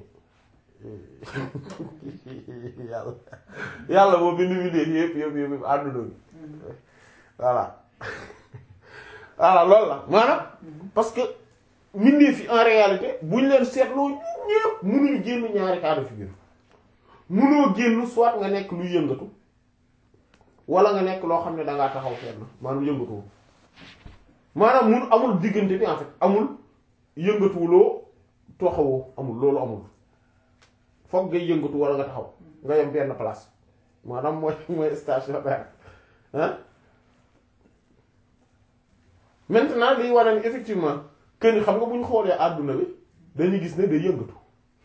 [SPEAKER 1] yàlla yàlla boo bind mbindeef yëpp yëpp yëpp àdduna bi voilà voilà loolu la maanaam parce que mbindeef yi en réalité buñ leen seetloo ñëpp mënuñu génn ñaari cas de figure mënoo génn soit nga nekk luy yëngatu wala nga nekk loo xam ne dangaa taxaw fenn maanaam yëngatuwul maanaam mun amul diggante bi en fait amul yëngatuwuloo toxawoo amul loolu amul foog ngay yëngatu wala nga taxaw nga yem benn place maanaam mooy mooy stationnaire hein maintenant liy wane ni effectivement que ni xam nga bu ñu xoolee àdduna bi dañuy gis ne day yëngatu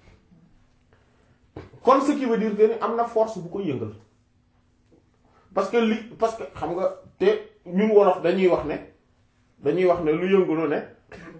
[SPEAKER 1] kon ce qui veut dire que ni am na force bu ko yëngal parce que li parce que xam nga te ñun wolof dañuy wax ne dañuy wax ne lu yëngu lu ne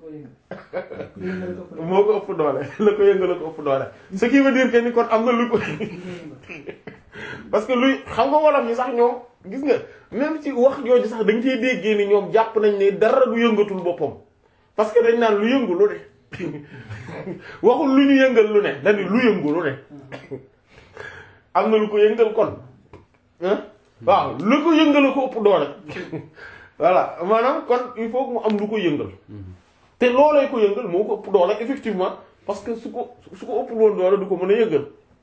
[SPEAKER 1] moo ko ëpp doole la ko yëngal la ko ëpp doole ce qui veut dire que ni kon am na lu ko parce que luy xam nga wolof yi sax ñoom gis nga même ci wax jooju sax dañ ciy déggee ni ñoom jàpp nañ ne dara du yëngatul boppam parce que dañ naan lu yëngu lu ne waxul lu ñu yëngal lu ne dañu lu yëngu lu ne am na lu ko yëngal kon waaw lu ko yëngal ko ëpp doole voilà maanaam kon il faut que mu am lu ko yëngal te loolee ko yëngal moo ko ëpp doole effectivement parce que su ko su ko ëpp woon doole du ko mën a yëngal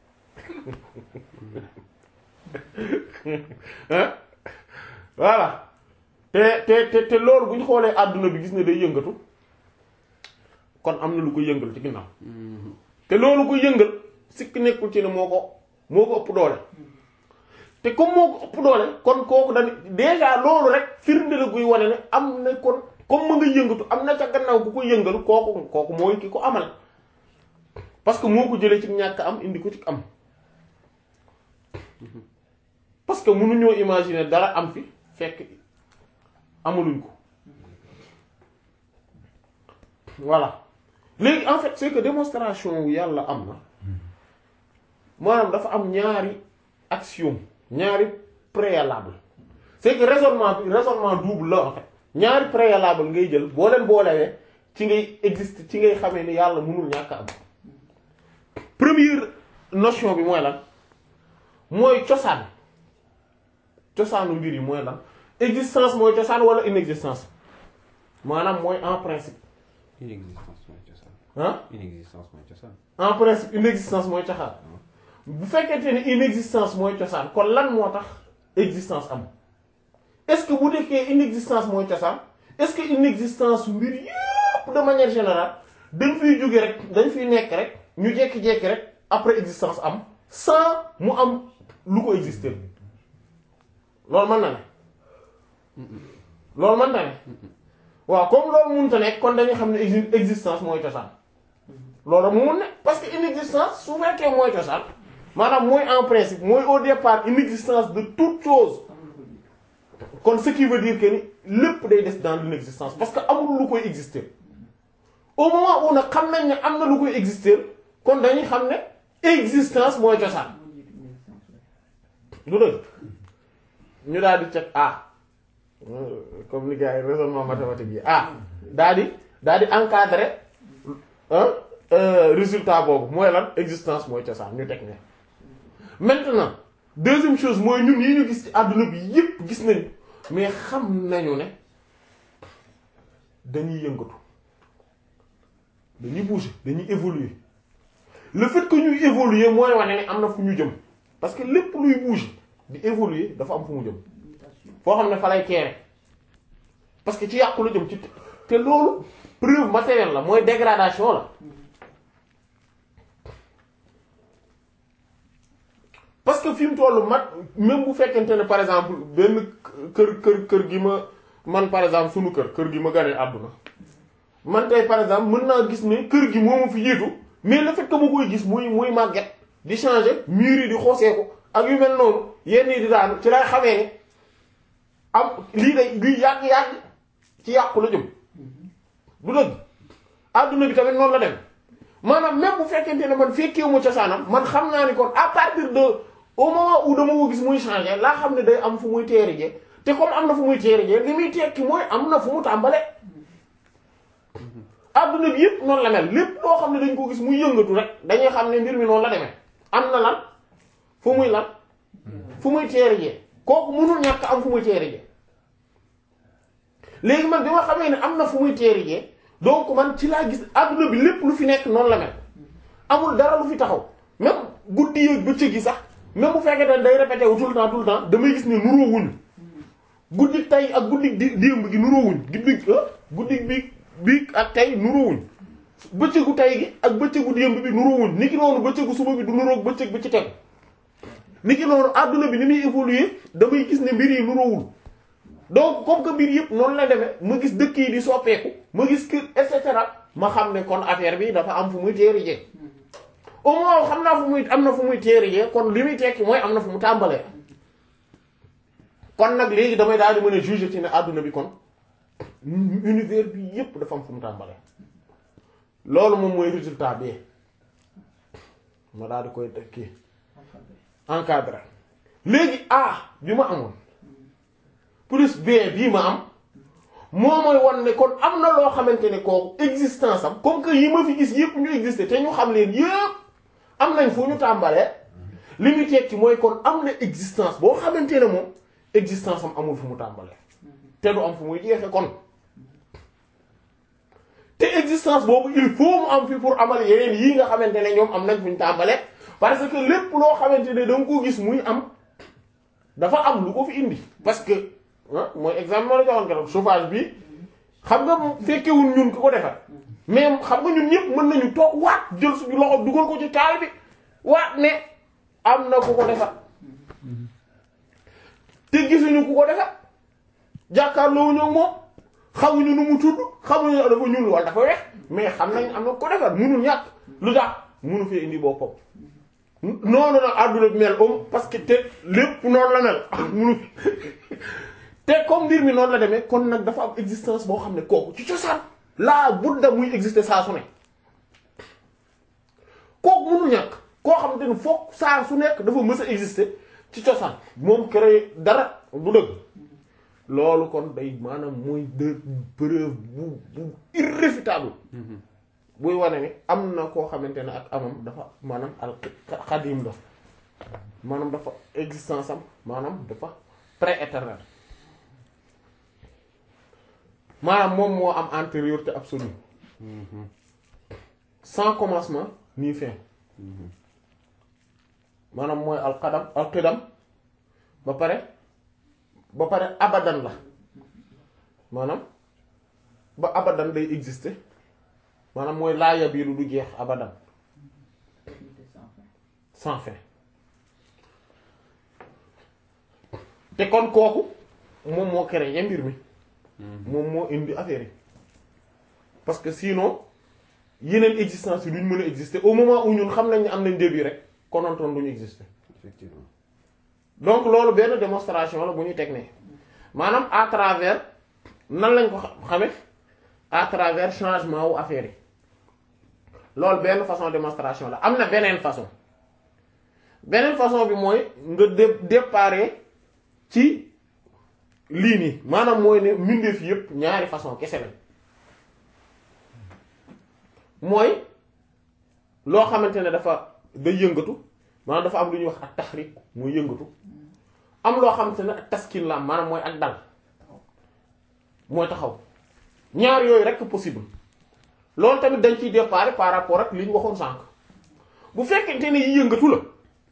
[SPEAKER 1] voilà te te te te loolu bu ñu xoolee àdduna bi gis ne day yëngatu kon am na lu ko yëngal ci ginnaaw te loolu ko yëngal sikk nekkul ci ne moo ko moo ko ëpp doole te comme moo ko ëpp doole kon kooku dañ déjà loolu rek firnde la guy wane ne am na kon comme ma nga yëngatu am na ca gannaaw ku ko yëngal kooku kooku mooy ki ko amal parce que moo ko jëlee ci ñàkk am indi ko ci am parce que mënuñoo imaginer dara am fi fekk amaluñ ko voilà léegi en fait c'est que démonstration wu yàlla am na maanaam dafa am ñaari axiome ñaari préalable c'est que raisonnement bi raisonnement double la en fait ñaari préalable ngay jël boo leen boolewee ci ngay existe ci ngay xamee ni yàlla mënul ñàkk am première notion bi mooy lan mooy cosaan cosaanu mbir yi mooy lan existence mooy cosaan wala inexistence maanaam mooy en principe
[SPEAKER 2] inexistence mooy cosaan.
[SPEAKER 1] ah
[SPEAKER 2] inexistence mooy cosaan.
[SPEAKER 1] en principe inexistence mooy cosaan bu fekkente ne inexistence mooy cosaan kon lan moo tax existence am est-ce que bu nekkee inexistence mooy cosaan est-ce que inexistence mbir yépp de manière générale dañ fiy jóge rek dañ fiy nekk rek ñu jékki-jékki rek après existence am sans mu am lu ko exister loolu mën na ne loolu mën na ne waaw comme loolu mënta nekk kon dañuy xam ne exi- existence mooy cosaan loolu mu mun ne parce que inexistence su fekkee mooy cosaan maanaam mooy en principe mooy au départ inexistence de toute chose kon ce qui veut dire que ni lépp day des dans l'inexistence parce que amul lu koy exister au moment où nag xam nañ ne am na lu koy exister kon dañuy xam ne existence mooy cosaan du dëgg ñu daal di teg ah comme ni gars yi raisonnement mathématique yi ah daal di daal di encadrer résultat boobu mooy lan existence mooy cosaan ñu teg ne maintenant deuxième chose mooy ñun yi ñu gis ci àdduna bi yépp gis nañu mais xam nañu ne dañuy yëngatu dañuy bouger dañuy évoluer le fait que ñuy évoluer mooy wane ne am na fu ñu jëm parce que lépp luy bouger di évoluer dafa am fu mu jëm foo xam ne fa lay teere parce que ci yàqu la jëm ci te loolu preuve matérielle la mooy dégradation la parce que fi mu toll mat même bu fekkente ne par exemple benn kër kër kër gi ma man par exemple sunu kër kër gi ma ganee àdduna man tey par exemple mën naa gis ne kër gi moo ma fi jiitu mais le fait que ma koy gis muy muy màgget di changer murs yi di xooseeku ak yu mel noonu yenn yi di daanu ci lay xamee ne am lii day lii yàgg-yàgg ci yàqu la jëm du dëgg adduna bi tamit noonu la dem maanaam même bu fekkente ne man fekkeewu ma cosaanam man xam naa ni kon à partir de au moment où dama ko gis muy changer laa xam ne day am fu muy teeri te comme am na fu muy teeri li muy tekki mooy am na fu mu tàmbale adduna bi yëpp noonu la mel lépp loo xam ne dañ ko gis muy yëngatu rek dañuy xam ne mbir mi noonu la demee am na lan fu muy lan fu muy teeri jee kooku mënul ñàkk am fu muy teeri jee léegi man bi ma xamee ne am na fu muy teeri jee donc man ci laa gis adduna bi lépp lu fi nekk noonu la mel amul dara lu fi taxaw même guddi yeeg bëccëg gi sax même bu fekkee ne day répété wu tout le temps tout le temps damay gis ne nuroo wuñ guddi tey ak guddi di démb gi nuroo wuñ guddi guddi bi bi ak tey nuroo wuñ bëccëgu tey gi ak bëccëgu démb bi nuroo wuñ niki noonu bëccëgu suba bi du nuroog bëccëg bi ci tegu niki noonu adduna bi ni muy évoluer damay gis ne mbir yi nuroowul donc comme que mbir yëpp noonu la demee ma gis dëkk yi di soppeeku ma gis que et cetera ma xam ne kon affaire bi dafa am fu muy teeri jee au moins xam naa fu muy am na fu muy teeri jee kon li muy tekki mooy am na fu mu tàmbalee kon nag léegi damay daal di mën a juger ci ne àdduna bi kon univers bi yëpp dafa am fu mu tàmbalee loolu moom mooy résultat bi ma daal di koy kii encadré léegi A bi ma amoon plus B bii ma am moo mooy wan ne kon am na loo xamante ne kooku existence am comme que yi ma fi gis yëpp ñu existé te ñu xam leen yëpp am nañ fu ñu tàmbalee li ñu tekki mooy kon am na existence boo xamante ne moom existence am amul fu mu tàmbalee te du am fu muy jeexe kon te existence boobu il faut mu am fi pour amal yeneen yii nga xamante ne ñoom am nañ fu ñu tàmbalee parce que lépp loo xamante ne da nga ko gis muy am dafa am lu ko fi indi parce que mooy exemple moo la joxoon keroog chauffage bi xam nga fekkewul ñun ki ko defar mais xam nga ñun ñëpp mën nañu toog waat jël suñu loxo dugal ko ci taal bi waat ne am na ku ko defar te gisuñu ku ko defar jàkkaarloo ñoom moom xamuñu nu mu tudd xamuñu dafa ñuul wala dafa weex mais xam nañ am na ko defar munul ñàkk lu tax munu fee indi boppam noonu nag àdduna bi mel om parce que te lépp noonu la mel munu te comme mbir mi noonu la demee kon nag dafa am existence boo xam ne kooku ci cosaan laa budda muy exister saa su ne kooku mënul ñàkk koo xam te ne foog saa su nekk dafa mës a exister ci cosaan moom créé dara du dëgg loolu kon day maanaam mooy de preuve bu bu irréfutable buy wane ni am na koo xamante ne ak amam dafa maanaam al xadim la maanaam dafa existence am maanaam dafa pré-éternel maanaam moom moo am antériorité absolue sans commencement ni fin maanaam mooy alqadam alqidam ba pare ba pare abadan la maanaam ba abadan day exister maanaam mooy laaya biiru du jeex abadan sans fin te kon kooku moom moo créé mbir mi moom moo indi affaire yi parce que sinon yeneen existence yi duñ mën a exister au moment où ñun xam nañ ne am nañ début rek konontoon duñu exister
[SPEAKER 2] effectivement
[SPEAKER 1] donc loolu benn démonstration la bu ñu teg ne maanaam à travers nan lañ ko xame à travers changement wu affaire yi loolu benn façon démonstration la am na beneen façon beneen façon bi mooy nga dé déparé ci lii nii maanaam mooy ne mbindeef yépp ñaari façon kese lañ mooy loo xamante ne dafa day yëngatu maanaam dafa am lu ñuy wax ak taxrik muy yëngatu am loo xam te ne ak taskin la am maanaam mooy ak dal mooy taxaw ñaar yooyu rek possible loolu tamit dañ ciy départ par rapport ak li ñu waxoon sànq bu fekkente ne yi yëngatu la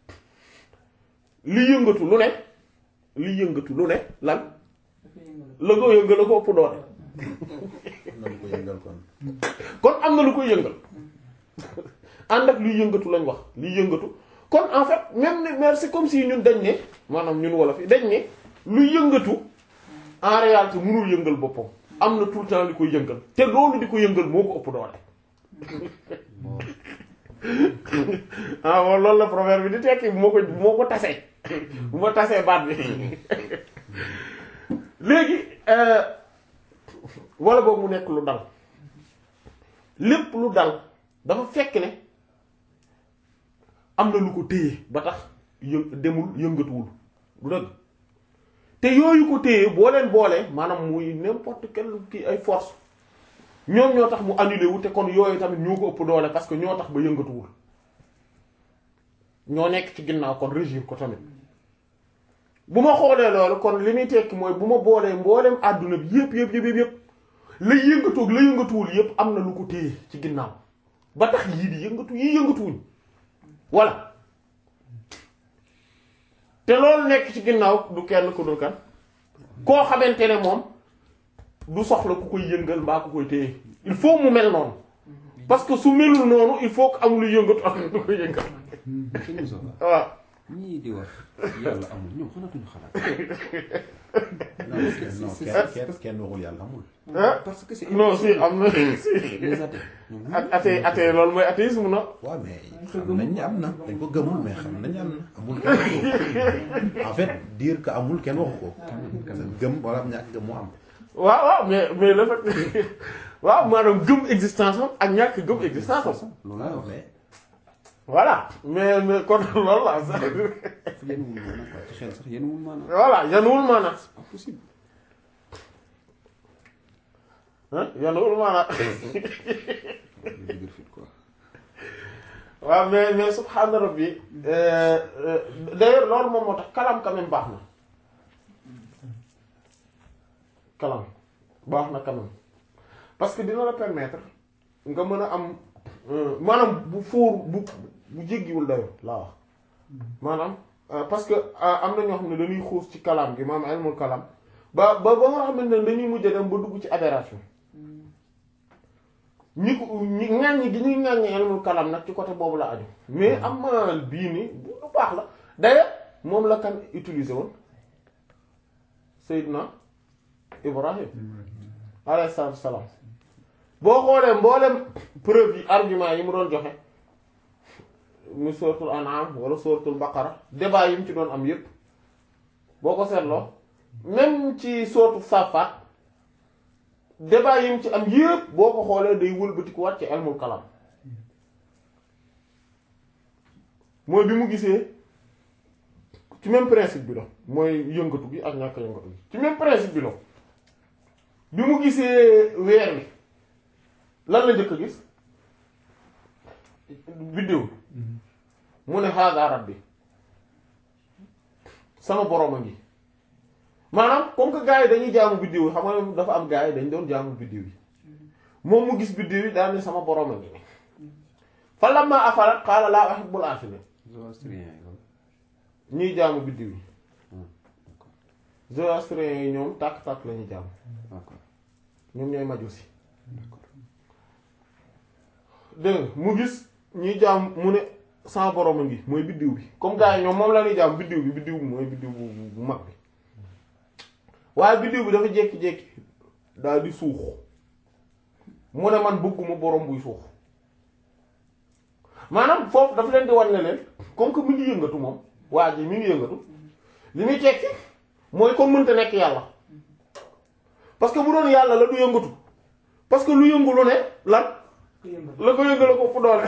[SPEAKER 1] li yëngatu lu ne li yëngatu lu ne lan la ko yëngal la ko ëpp doole
[SPEAKER 3] na lu ko yëngal kon
[SPEAKER 1] kon am na lu koy yëngal ànd ak luy yëngatu lañ wax liy yëngatu kon en fait même ne mais c'est comme si ñun dañ ne maanaam ñun wolof yi dañ ne luy yëngatu en réalité mënul yëngal boppam am na tout le temps li koy yëngal te loolu di ko yëngal moo ko ëpp doole ah moom loolu la proverbe bi di tekki bu ma ko bu ma ko tasee bu ma tasee baat bi léegi wala boobu mu nekk lu dal lépp lu dal dafa fekk ne am na lu ko téye ba tax yë demul yëngatuwul du dëgg te yooyu ko téye boo leen boolee maanaam muy n'importe quel kii ay force ñoom ñoo tax mu annulé wu te kon yooyu tamit ñoo ko ëpp doole parce que ñoo tax ba yëngatuwul ñoo nekk ci ginnaaw kon régir ko tamit bu ma xoolee loolu kon li muy tekki mooy bu ma boolee mbooleem àdduna bi yëpp yëpp yëpp yëpp la yëngatoog la yëngatuwul yëpp am na lu ko téye ci ginnaaw ba tax yii di yëngatu yii yëngatuwuñ voilà te loolu nekk ci ginnaaw du kenn ku dul kan koo xamante ne moom du soxla ku koy yëngal mbaa ku koy téye il faut mu mel noonu parce que su melul noonu il faut que am lu yëngatu am lu koy yëngal
[SPEAKER 2] sëñ Moussa
[SPEAKER 1] waaw
[SPEAKER 2] ñii di wax yàlla amul ñoom xanatuñu xalaat.
[SPEAKER 3] non non kenn kenn kenn waxul yàlla amul
[SPEAKER 1] ah
[SPEAKER 2] parce que c'est
[SPEAKER 1] non si am na si
[SPEAKER 2] les athées ñoom
[SPEAKER 1] ak athée athée loolu mooy athéisme na
[SPEAKER 3] waaw mais xam nañ ne am na dañ ko gëmul mais xam nañ am na amul kenn waxu ko en fait dire que amul kenn waxu ko gëm wala ñàkk gëm moo am
[SPEAKER 1] waaw waaw mais mais le fait waaw maanaam gëm existence am ak ñàkk gëm existence am
[SPEAKER 2] loolu laa wax
[SPEAKER 3] mais
[SPEAKER 1] voilà mais mais kon loolu la sax
[SPEAKER 2] yéen wul maanaam quoi ci xel sax yéen wul maanaam
[SPEAKER 1] voilà yanuwul maanaam
[SPEAKER 2] pas possible
[SPEAKER 1] ah yanuwul maanaam
[SPEAKER 2] lu dëgër fit quoi
[SPEAKER 1] waaw mais mais subhaana rabbi euh, euh, d'ailleurs loolu moom moo tax kalam quand même baax na kalam baax na quand même parce que dina la permettre nga mën a am euh, maanaam bu fóor bu bu jéggiwul dayo laa wax maanaam euh, parce que euh, am na ñoo xam ne dañuy xuus ci kalam gi maanaam ilmul kalam ba ba ba nga xamante ne dañuy mujj dem ba dugg ci aberration ñi ko ñi ŋàññi gi ñuy ŋàññi ilmul kalam nag ci côté boobu la aju mais am na bii nii bu lu baax la d'ailleurs moom la kan utiliser woon Seydina Ibrahim alayhi salaatu salaam boo xoolee mboolem preuve yi argument yi mu doon joxe mu suratul an'am wala suratul baqara débat yi mu ci doon am yépp boo ko seetloo même ci suratul safaat débat yi mu ci am yépp boo ko xoolee day wëlbatikuwaat ci ilmul kalam mooy bi mu gisee ci même principe bi la mooy yëngatu gi ak ñàkk yëngatu gi ci même principe bi la bi mu gisee weer wi lan la njëkk a gis vidéo mu ne hada rabbi sama borom a ngi maanaam comme que gars yi dañuy jaamu biddiw yi xam nga dafa am gars yi dañ doon jaamu biddiw yi moom mu gis biddiw yi daal ne sama borom a ngi fa lamma afalat qaala laa uhibbul aafiliin
[SPEAKER 2] zoroastrien yi loolu
[SPEAKER 1] ñuy jaamu biddiw yi
[SPEAKER 2] Hmm, d'accord
[SPEAKER 1] zoroastriens yi ñoom tàkk-tàkk la ñuy jaamu
[SPEAKER 2] d'accord
[SPEAKER 1] ñoom ñooy majusi
[SPEAKER 2] d'accord
[SPEAKER 1] dégg nga mu gis ñuy jaam mu ne sama borom a ngi mooy biddiw bi comme gars yi ñoom moom la ñuy jaam biddiw bi biddiw bi mooy biddiw bu bu- bu mag bi waaye biddiw bi dafa jékki-jékki daal di suux mu ne man bëgguma borom buy suux maanaam foofu dafa leen di wan ne leen comme que mi ngi yëngatu moom waa ji mi ngi yëngatu li muy tekki mooy kon mënta nekk yàlla parce que bu doon yàlla la du yëngatu parce que lu yëngu lu ne lan la ko yëngale ko fu doole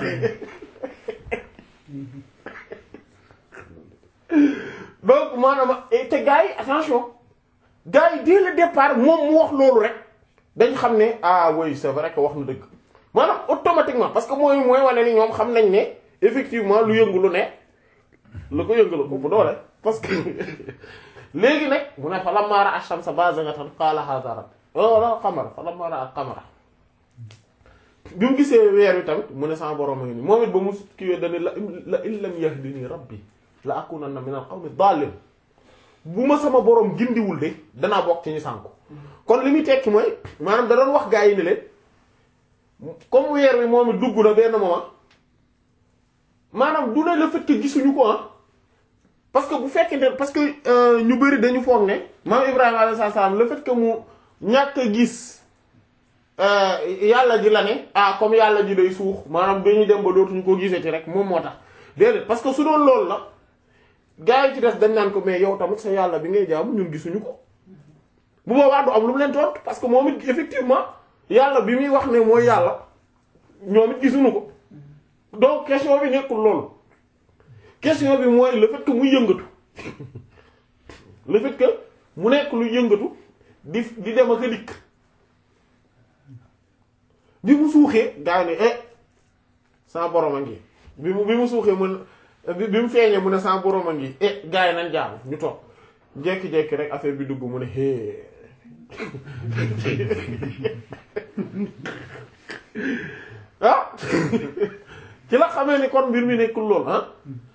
[SPEAKER 1] donc maanaam te gars yi attention gars yi dès le départ moom mu wax loolu rek dañ xam ne ah oui c'est vrai que wax na dëgg maanaam automatiquement parce que mooy mooy wane ni ñoom xam nañ ne effectivement lu yëngu lu ne la ko yëngal ko bu doole parce que léegi nag mu ne fa lammaa ra'a ash-shamsa baazigatan qaala haadhaa rabbii wala qamara fa lammaa ra'a al-qamara bi mu gisee weer wi tamit mu ne sama borom a ngi nii moom it ba mu kiiwee dañu la la in lam yahdini rabbi la akunanna min al-qawmi daalliin bu ma sama borom gindiwul de danaa bokk ci ñu sànku kon li muy tekki mooy maanaam da doon wax gaa yi ne leen comme weer wi moom it dugg na benn moment maanaam du ne le fait que gisuñu ko ah parce que bu fekkente parce que ñu bari dañu foog ne maam Ibrahima alayhi salaam le fait que mu ñàkk a gis yàlla ji la ne ah comme yàlla ji day suux maanaam dañuy dem ba dootuñu ko gisati rek moom moo tax déedéet parce que su doon loolu la gaa yi ci des dañ naan ko mais yow tamit sa yàlla bi ngay jaamu ñun gisuñu ko bu boobaa du am lu mu leen tontu parce que moom it effectivement yàlla bi muy wax ne mooy yàlla ñoom it gisuñu ko donc question bi nekkul loolu question bi mooy le fait que muy yëngatu le fait que mu nekk lu yëngatu di di dem ak a dikk bi mu suuxee gaa yi ne eh sa borom a ngi bi mu bi mu suuxee mun bi bi mu feeñee mu ne sa borom a ngi eh gaa yi nañ jaamu ñu toog jékki-jékki rek affaire bi dugg mu ne hee ah ci la xamee ni kon mbir mi nekkul lool ah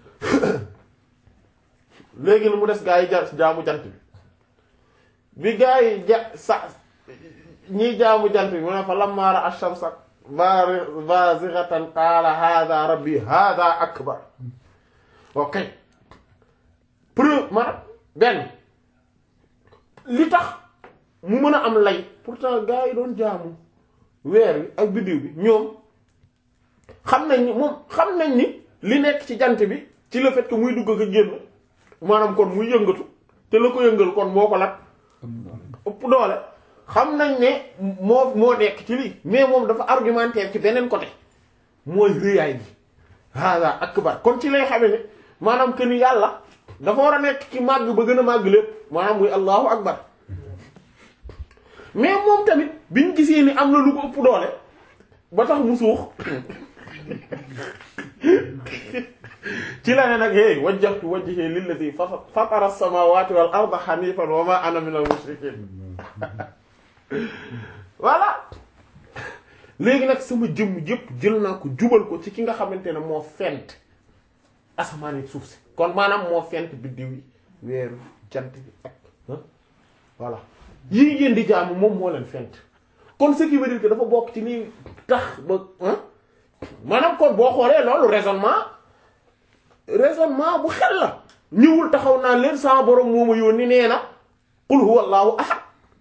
[SPEAKER 1] léegi na mu des gaa yi ja jaamu jant bi bi gaa yi ja sa ñiy jaamu jant bi mu ne fa lammaara ash-shamsa bazighatan qaala hada rabbi hada akbar ok preuve maanaam benn li tax mu mën a am lay pourtant gaa yi doon jaamu weer wi ak biddiw bi ñoom xam nañ ni moom xam nañ ni li nekk ci jant bi ci le fait que muy dugg ak génn maanaam kon muy yëngatu te la ko yëngal kon moo ko lat ëpp doole xam nañ ne moo moo nekk ci lii mais moom dafa argumentaire ci beneen côté mooy rëyaay bi hada akbar kon ci lay xame ne maanaam que ni yàlla dafa war a nekk ci màgg ba gën a màgg lépp maanaam muy allahu akbar mais moom tamit biñ gisee ni am na lu ko ëpp doole ba tax mu suux ci la ne nag hey wajjahtu wajhi lillati fatara as-samawati wal arda hanifan wa ma ana minal mushrikin voilà léegi nag sama jëmm yëpp jël naa ko jubal ko ci ki nga xamante ne moo fent asamaan yi suuf si kon maanaam moo fent biddiw yi weeru jant bi ak voilà yii ngeen di jaamu moom moo leen fent kon ce qui veut dire que dafa bokk ci lii tax ba maanaam kon boo xoolee loolu raisonnement raisonnement bu xel la ñëwul taxaw naa leen sama borom moo ma yónni nee na qul huwa allahu ahad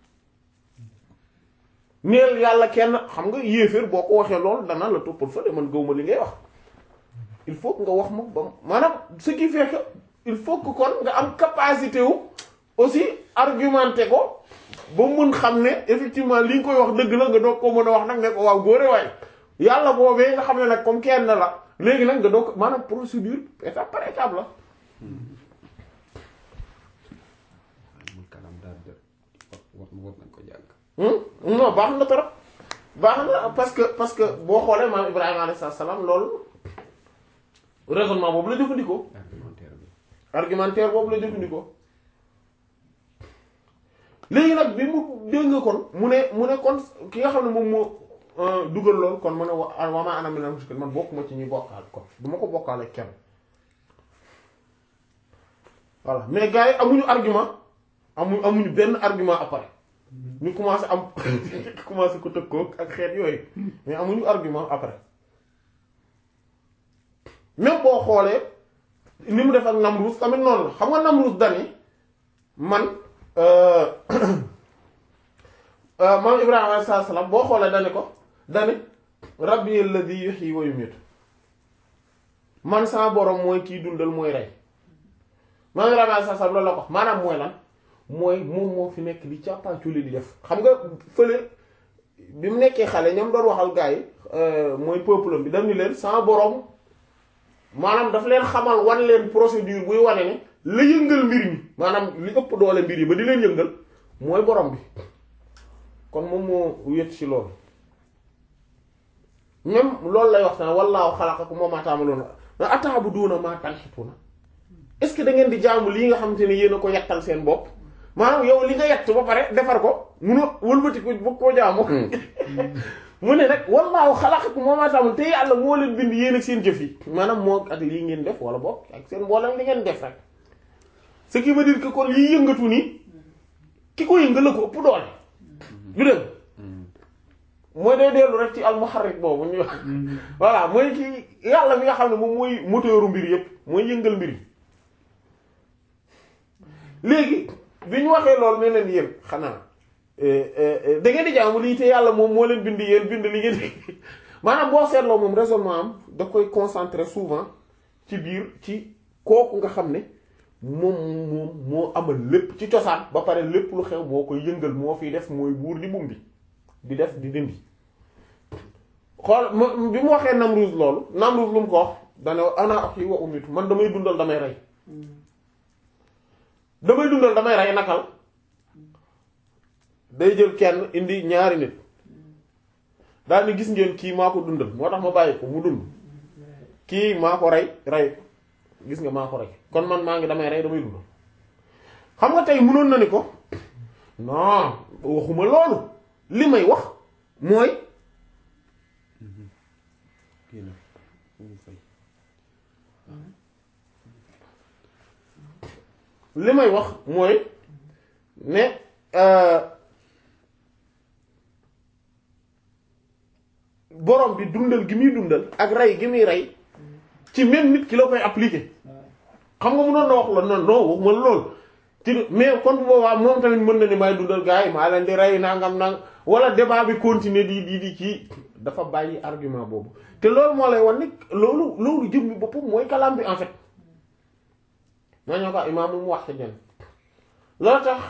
[SPEAKER 1] neel yàlla kenn xam nga yéeféer boo ko waxee loolu dana la toppal fële man gëwma li ngay wax il faut que nga wax ma ba maanaam ce qui fait que il faut que kon nga am capacité wu aussi argumenté ko ba mun xam ne effectivement li nga koy wax dëgg la nga doog ko mën a wax nag ne ko waaw góore waay yàlla boobee nga xam ne nag comme kenn la léegi nag nga doog maanaam procédure étape par étape la
[SPEAKER 2] mul kalam daal de war war nañ ko jàng
[SPEAKER 1] non baax na trop baax na parce que parce que boo xoolee maam Ibrahima alayhi salaam loolu raisonnement boobu la jëfandikoo
[SPEAKER 2] argumentaire bi
[SPEAKER 1] argumentaire boobu la jëfandikoo léegi nag bi mu dégg nga kon mu ne mu ne kon ki nga xam ne moom moo dugal lool kon mu ne wa wa maa ana minal mushrikiin man bokkuma ci ñuy bokkaal kon du ma ko bokkaale kenn voilà mais gars yi amuñu argument amuñu amuñu benn argument après ñu commencé am commencé ko tëkkoo ak xeet yooyu mais amuñu argument après même boo xoolee ni mu def ak Namrus tamit noonu la xam nga Namrus dani man maam Ibrahima alayhi salaam boo xoolee dani ko dani rabbi alladhi yuhyi wa yumiitu man sama borom mooy kii dundal mooy rey maam Ibrahima alayhi salaam loolu la ko maanaam mooy lan mooy moom moo fi nekk di càppaaculi di def xam nga fële bi mu nekkee xale ñoom doon waxal gars yi mooy peuple bi dam ni leen sama borom maanaam daf leen xamal wan leen procédure buy wane ne la yëngal mbir mi maanaam li ëpp doole mbir yi ba di leen yëngal mooy borom bi kon moom moo wét ci loolu même loolu lay wax sana wallaahu xalaqakum wa maa ta'maluun ata'buduuna maa tanhituuna est-ce que da ngeen di jaamu lii nga xamante ne yéen a ko yettal seen bopp maanaam yow li nga yett ba pare defar ko munoo wëlbati ko bëgg koo jaamu mu ne nag wallaahu xalaqakum wa maa ta'maluun te yàlla moo leen bind yéen ak seen jëf yi maanaam moo ak lii ngeen def wala boog ak seen mboolem li ngeen def rek ce qui veut dire que kon lii yëngatu nii ki ko yëngal la ko ëpp doole du dëgg mooy day dellu rek ci almuharrik boobu ñu wax voilà mooy ki yàlla mi nga xam ne moom mooy moteuru mbir yépp mooy yëngal mbir yi léegi bi ñu waxee loolu ne leen yéen xanaa da ngeen di jaamu lii te yàlla moom moo leen bind yéen bind li ngeen di maanaam boo seetloo moom raisonnement am da koy concentrer souvent ci biir ci kooku nga xam ne moom moom moo amal lépp ci cosaan ba pare lépp lu xew moo koy yëngal moo fiy def mooy buur di bum bi di def di dindi xool bi mu waxee Namrud loolu Namrud lu mu ko wax dane ana axi wa umitu man damay dundal damay rey damay dundal damay rey nakal day jël kenn indi ñaari nit daal ni gis ngeen kii maa ko dundal moo tax ma bàyyi ko mu dund kii maa ko rey rey gis nga maa ko rey kon man maa ngi damay rey damay dundal xam nga tey mënoon na ni ko non waxuma loolu li may wax mooy li may wax mooy ne borom bi dundal gi muy dundal ak rey gi muy rey ci même nit ki la koy appliquer xam nga mënoon na wax la non non waxuma loolu ci mais kon bu boobaa moom tamit mën na ni may dundal gars yi maa leen di rey nangam nang wala débat bi continuer di di di kii dafa bàyyi argument boobu te loolu moo lay wan ni loolu loolu jëm bi boppam mooy kalaam bi en fait maa ñoo ko imaam mu wax ci ñen loolu tax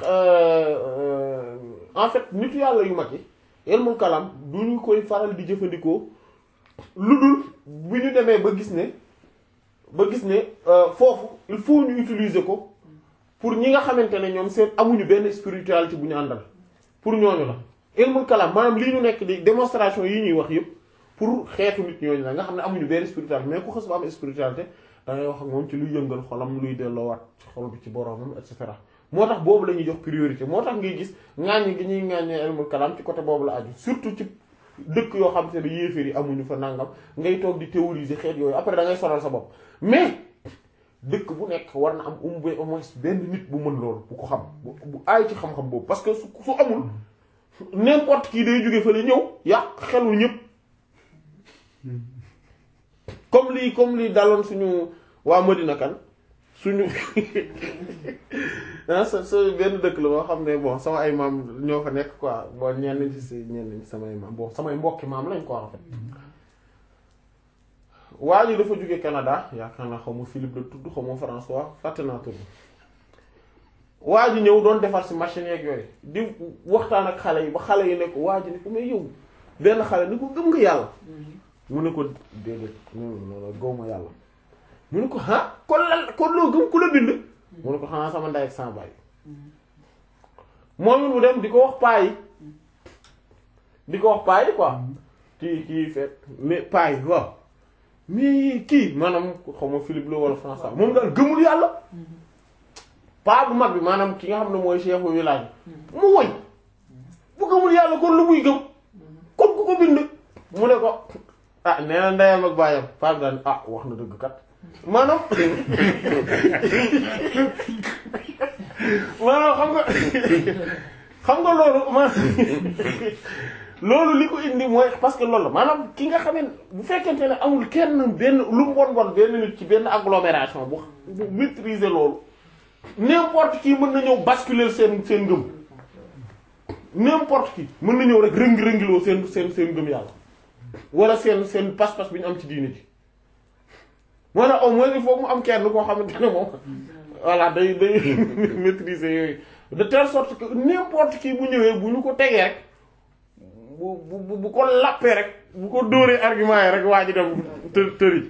[SPEAKER 1] en fait nitu yàlla yu mag yi ilmul kalam du ñu koy faral di jëfandikoo lu dul bu ñu demee ba gis ne ba gis ne foofu il faut ñu utiliser ko pour ñi nga xamante ne ñoom seen amuñu benn spiritualité bu ñu àndal pour ñooñu la ilmul kalam maanaam lii ñu nekk di démonstration yi ñuy wax yëpp pour xeetu nit ñooñu la nga xam ne amuñu benn spiritualité mais ku xës ba am spiritualité da ngay wax ak moom ci luy yëngal xolam luy delloowaat ci xol bi ci boromam et cetera moo tax boobu la ñuy jox priorité moo tax ngay gis ŋaaññi gi ñuy ŋaaññee ilmul kalam ci côté boobu la aju surtout ci dëkk yoo xam te ne yéeféer yi amuñu fa nangam ngay toog di théoriser xeet yooyu après da ngay sonal sa bopp mais dëkk bu nekk war na am umbe au moins benn nit bu mën loolu bu ko xam bu aay ci xam-xam boobu parce que su su amul n'importe qui day jóge fa la ñëw yàq xelul ñëpp comme lii comme lii daloon suñu waa Madina kan suñu ah sa sa benn dëkk la boo xam ne bon sama ay maam ñoo fa nekk quoi bon ñenn ci si ñenn ci samay maam bon samay mbokki maam lañ ko en fait waa ji dafa jóge Canada yaakaar naa xaw ma Philippe la tudd xaw ma François fàtte naa tudd waa ji ñëw doon defar si machine yeeg yooyu di waxtaan ak xale yi ba xale yi ne ko waa ji ne ko may yow benn xale ni ko gëm nga yàlla mu ne ko déedéet non gëw ma yàlla mu ne ko ah kon lan kon loo gëm ku la bind mu ne ko xanaa sama ndey ak sama baay moom it mu dem di ko wax paa yi di ko wax paa yi quoi kii kii fet mais paa yi waaw mais kii maanaam xaw ma Philippe la wala François moom daal gëmul yàlla paa bu mag bi maanaam ki nga xam ne mooy chef u village mu woy bu gëmul yàlla kon lu muy gëm kon ku ko bind mu ne ko ah nee na ndeyam ak baayam paa bi daal ah wax na dëgg kat maanaam maanaam xam nga xam nga loolu ma loolu li ko indi mooy parce que loolu la maanaam ki nga xam ne bu fekkente ne amul kenn benn lu mu bon bon benn nit ci benn agglomération bu bu maîtriser loolu n'importe qui mën na ñëw basculer seen seen ngëm n'importe qui mën na ñëw rek rëngi-rëngiloo seen seen seen ngëm yàlla wala seen seen pas-pas bi ñu am ci diine ji moo tax au moins il faut mu am kenn koo xamante ne moom voilà day day maîtriser yooyu de telle sorte que n'importe qui bu ñëwee bu ñu ko tegee rek bu bu bu ko lappee rek bu ko dóoree argument yi rek waa ji dem të tëri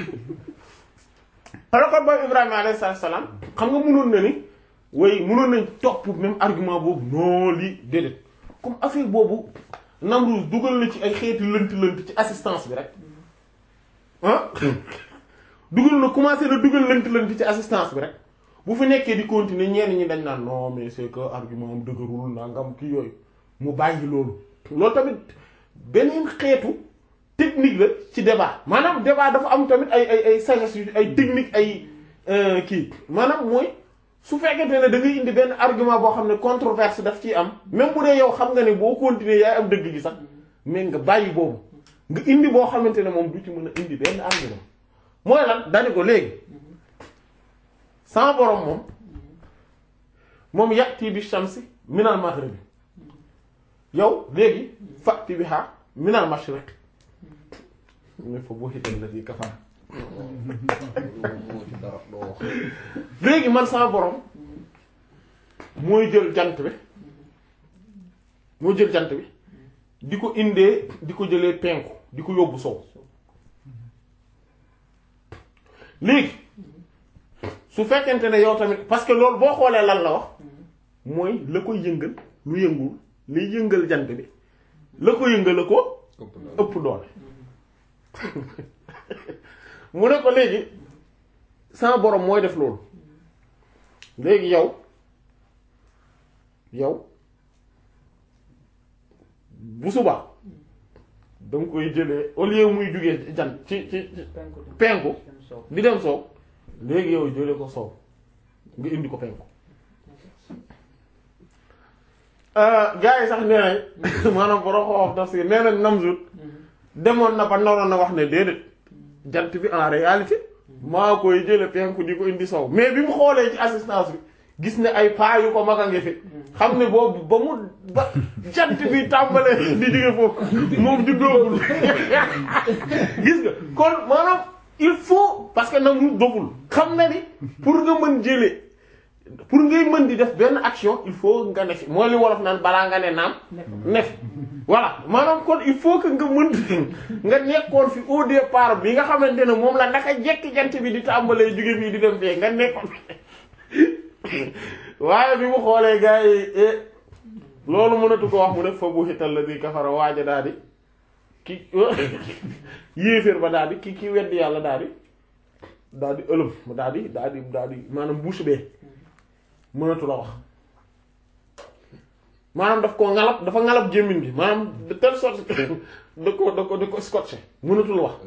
[SPEAKER 1] xanaa kon boobu Ibrahima alayhi salaam xam nga mënoon na ni way mënoon nañ topp même argument boobu non lii déedéet comme affaire boobu Namrud dugal na ci ay xeeti lënt lënt ci assistance bi rek ah dugal na commencé na dugal lënt-lënt ci assistance bi rek bu fi nekkee di continuer ñenn ñi dañ naan non mais c'est que argument am dëgërul nangam kii yooyu mu bàyyi loolu loolu tamit beneen xeetu technique la ci débat maanaam débat dafa am tamit ay ay ay sagesse yu ay technique ay kii maanaam mooy su fekkente ne da ngay indi benn argument boo xam ne controverse daf ciy am même bu dee yow xam nga ne boo continuer yaay am dëgg gi sax mais nga bàyyi boobu nga indi boo xamante ne moom du ci mën a indi benn argument mooy lan dani ko léegi sama borom moom moom yàtti bi shamsi minal maghrib yow léegi fàtti bi xaar minal mashriq mais fa boo xital la fii kafar
[SPEAKER 2] moo ci dara doo wax
[SPEAKER 1] léegi man sama borom mooy jël jant bi mooy jël jant bi di ko indee di ko jëlee penku di ko yóbbu sow léegi su fekkente ne yow tamit parce que loolu boo xoolee lan la wax mooy la koy yëngal lu yëngul lay yëngal jant bi la ko yëngal la ko
[SPEAKER 2] ëpp na
[SPEAKER 1] ëpp doole mu ne ko léegi sama borom mooy def loolu léegi yow yow bu subaa da nga koy jëlee au lieu muy jugee jant ci ci ci
[SPEAKER 4] penku dem
[SPEAKER 1] penku
[SPEAKER 4] dem soow
[SPEAKER 1] di dem soow léegi yow jëlee ko soow nga indi ko penku gars yi sax nee nañ maanaam borom xoox tafsir nee nañ Namzut demoon na ba noroon na wax ne déedéet jant bi en réalité maa koy jële penku di ko indi soow mais bi mu xoolee ci assistance bi gis ne ay paa yu ko mag a ngi fi xam ne boobu ba mu ba jant bi tàmbalee di jóge foofu moom di dóogul gis nga kon maanaam il faut parce que nag mu doful xam na ni pour nga mën jëlee pour ngay mën di def benn action il faut nga ne fi mooy li wolof naan balaa nga ne naam ne fi voilà maanaam kon il faut que nga mën nga nekkoon fi au départ bi nga xamante ne moom la naka jekki jant bi di tàmbalee jóge fii di dem fee nga nekkoon waaye bi mu xoolee gars yi eh, loolu mënatu ko wax mu ne fa bu xital la di kafara waaja daal di ki yéeféer ba daal di ki ki weddi yàlla daal di daal di ëlëm daal di daal di daal di maanaam bouche bee mënatu la wax maanaam daf koo ngalab dafa ngalab gémmiñ gi maanaam de telle sorte que da ko da ko da ko scotché mënatul wax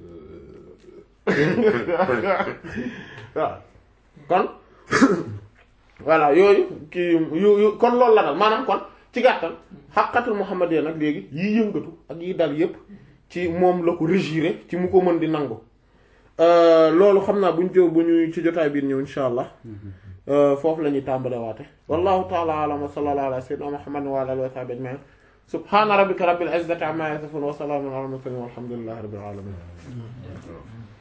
[SPEAKER 1] waaw kon voilà yooyu kii yu yu kon loolu la dal maanaam kon ci gàttal xaqatul muhammadiyya nag léegi yi yëngatu ak yi dal yépp ci moom la ko régiré ci mu ko mën di nangu loolu xam naa buñ jo bu ñu ci jotaay biir ñëw insha allah foofu la ñuy tàmbale waate wallahu taala alam wa sallallahu ala sayyidina muhammad wa ala alihi wa sahbihi ajma'in subhana rabbika rabbil izzati amma yasifun wa salamun ala al mursalin walhamdulillahi rabbil alamin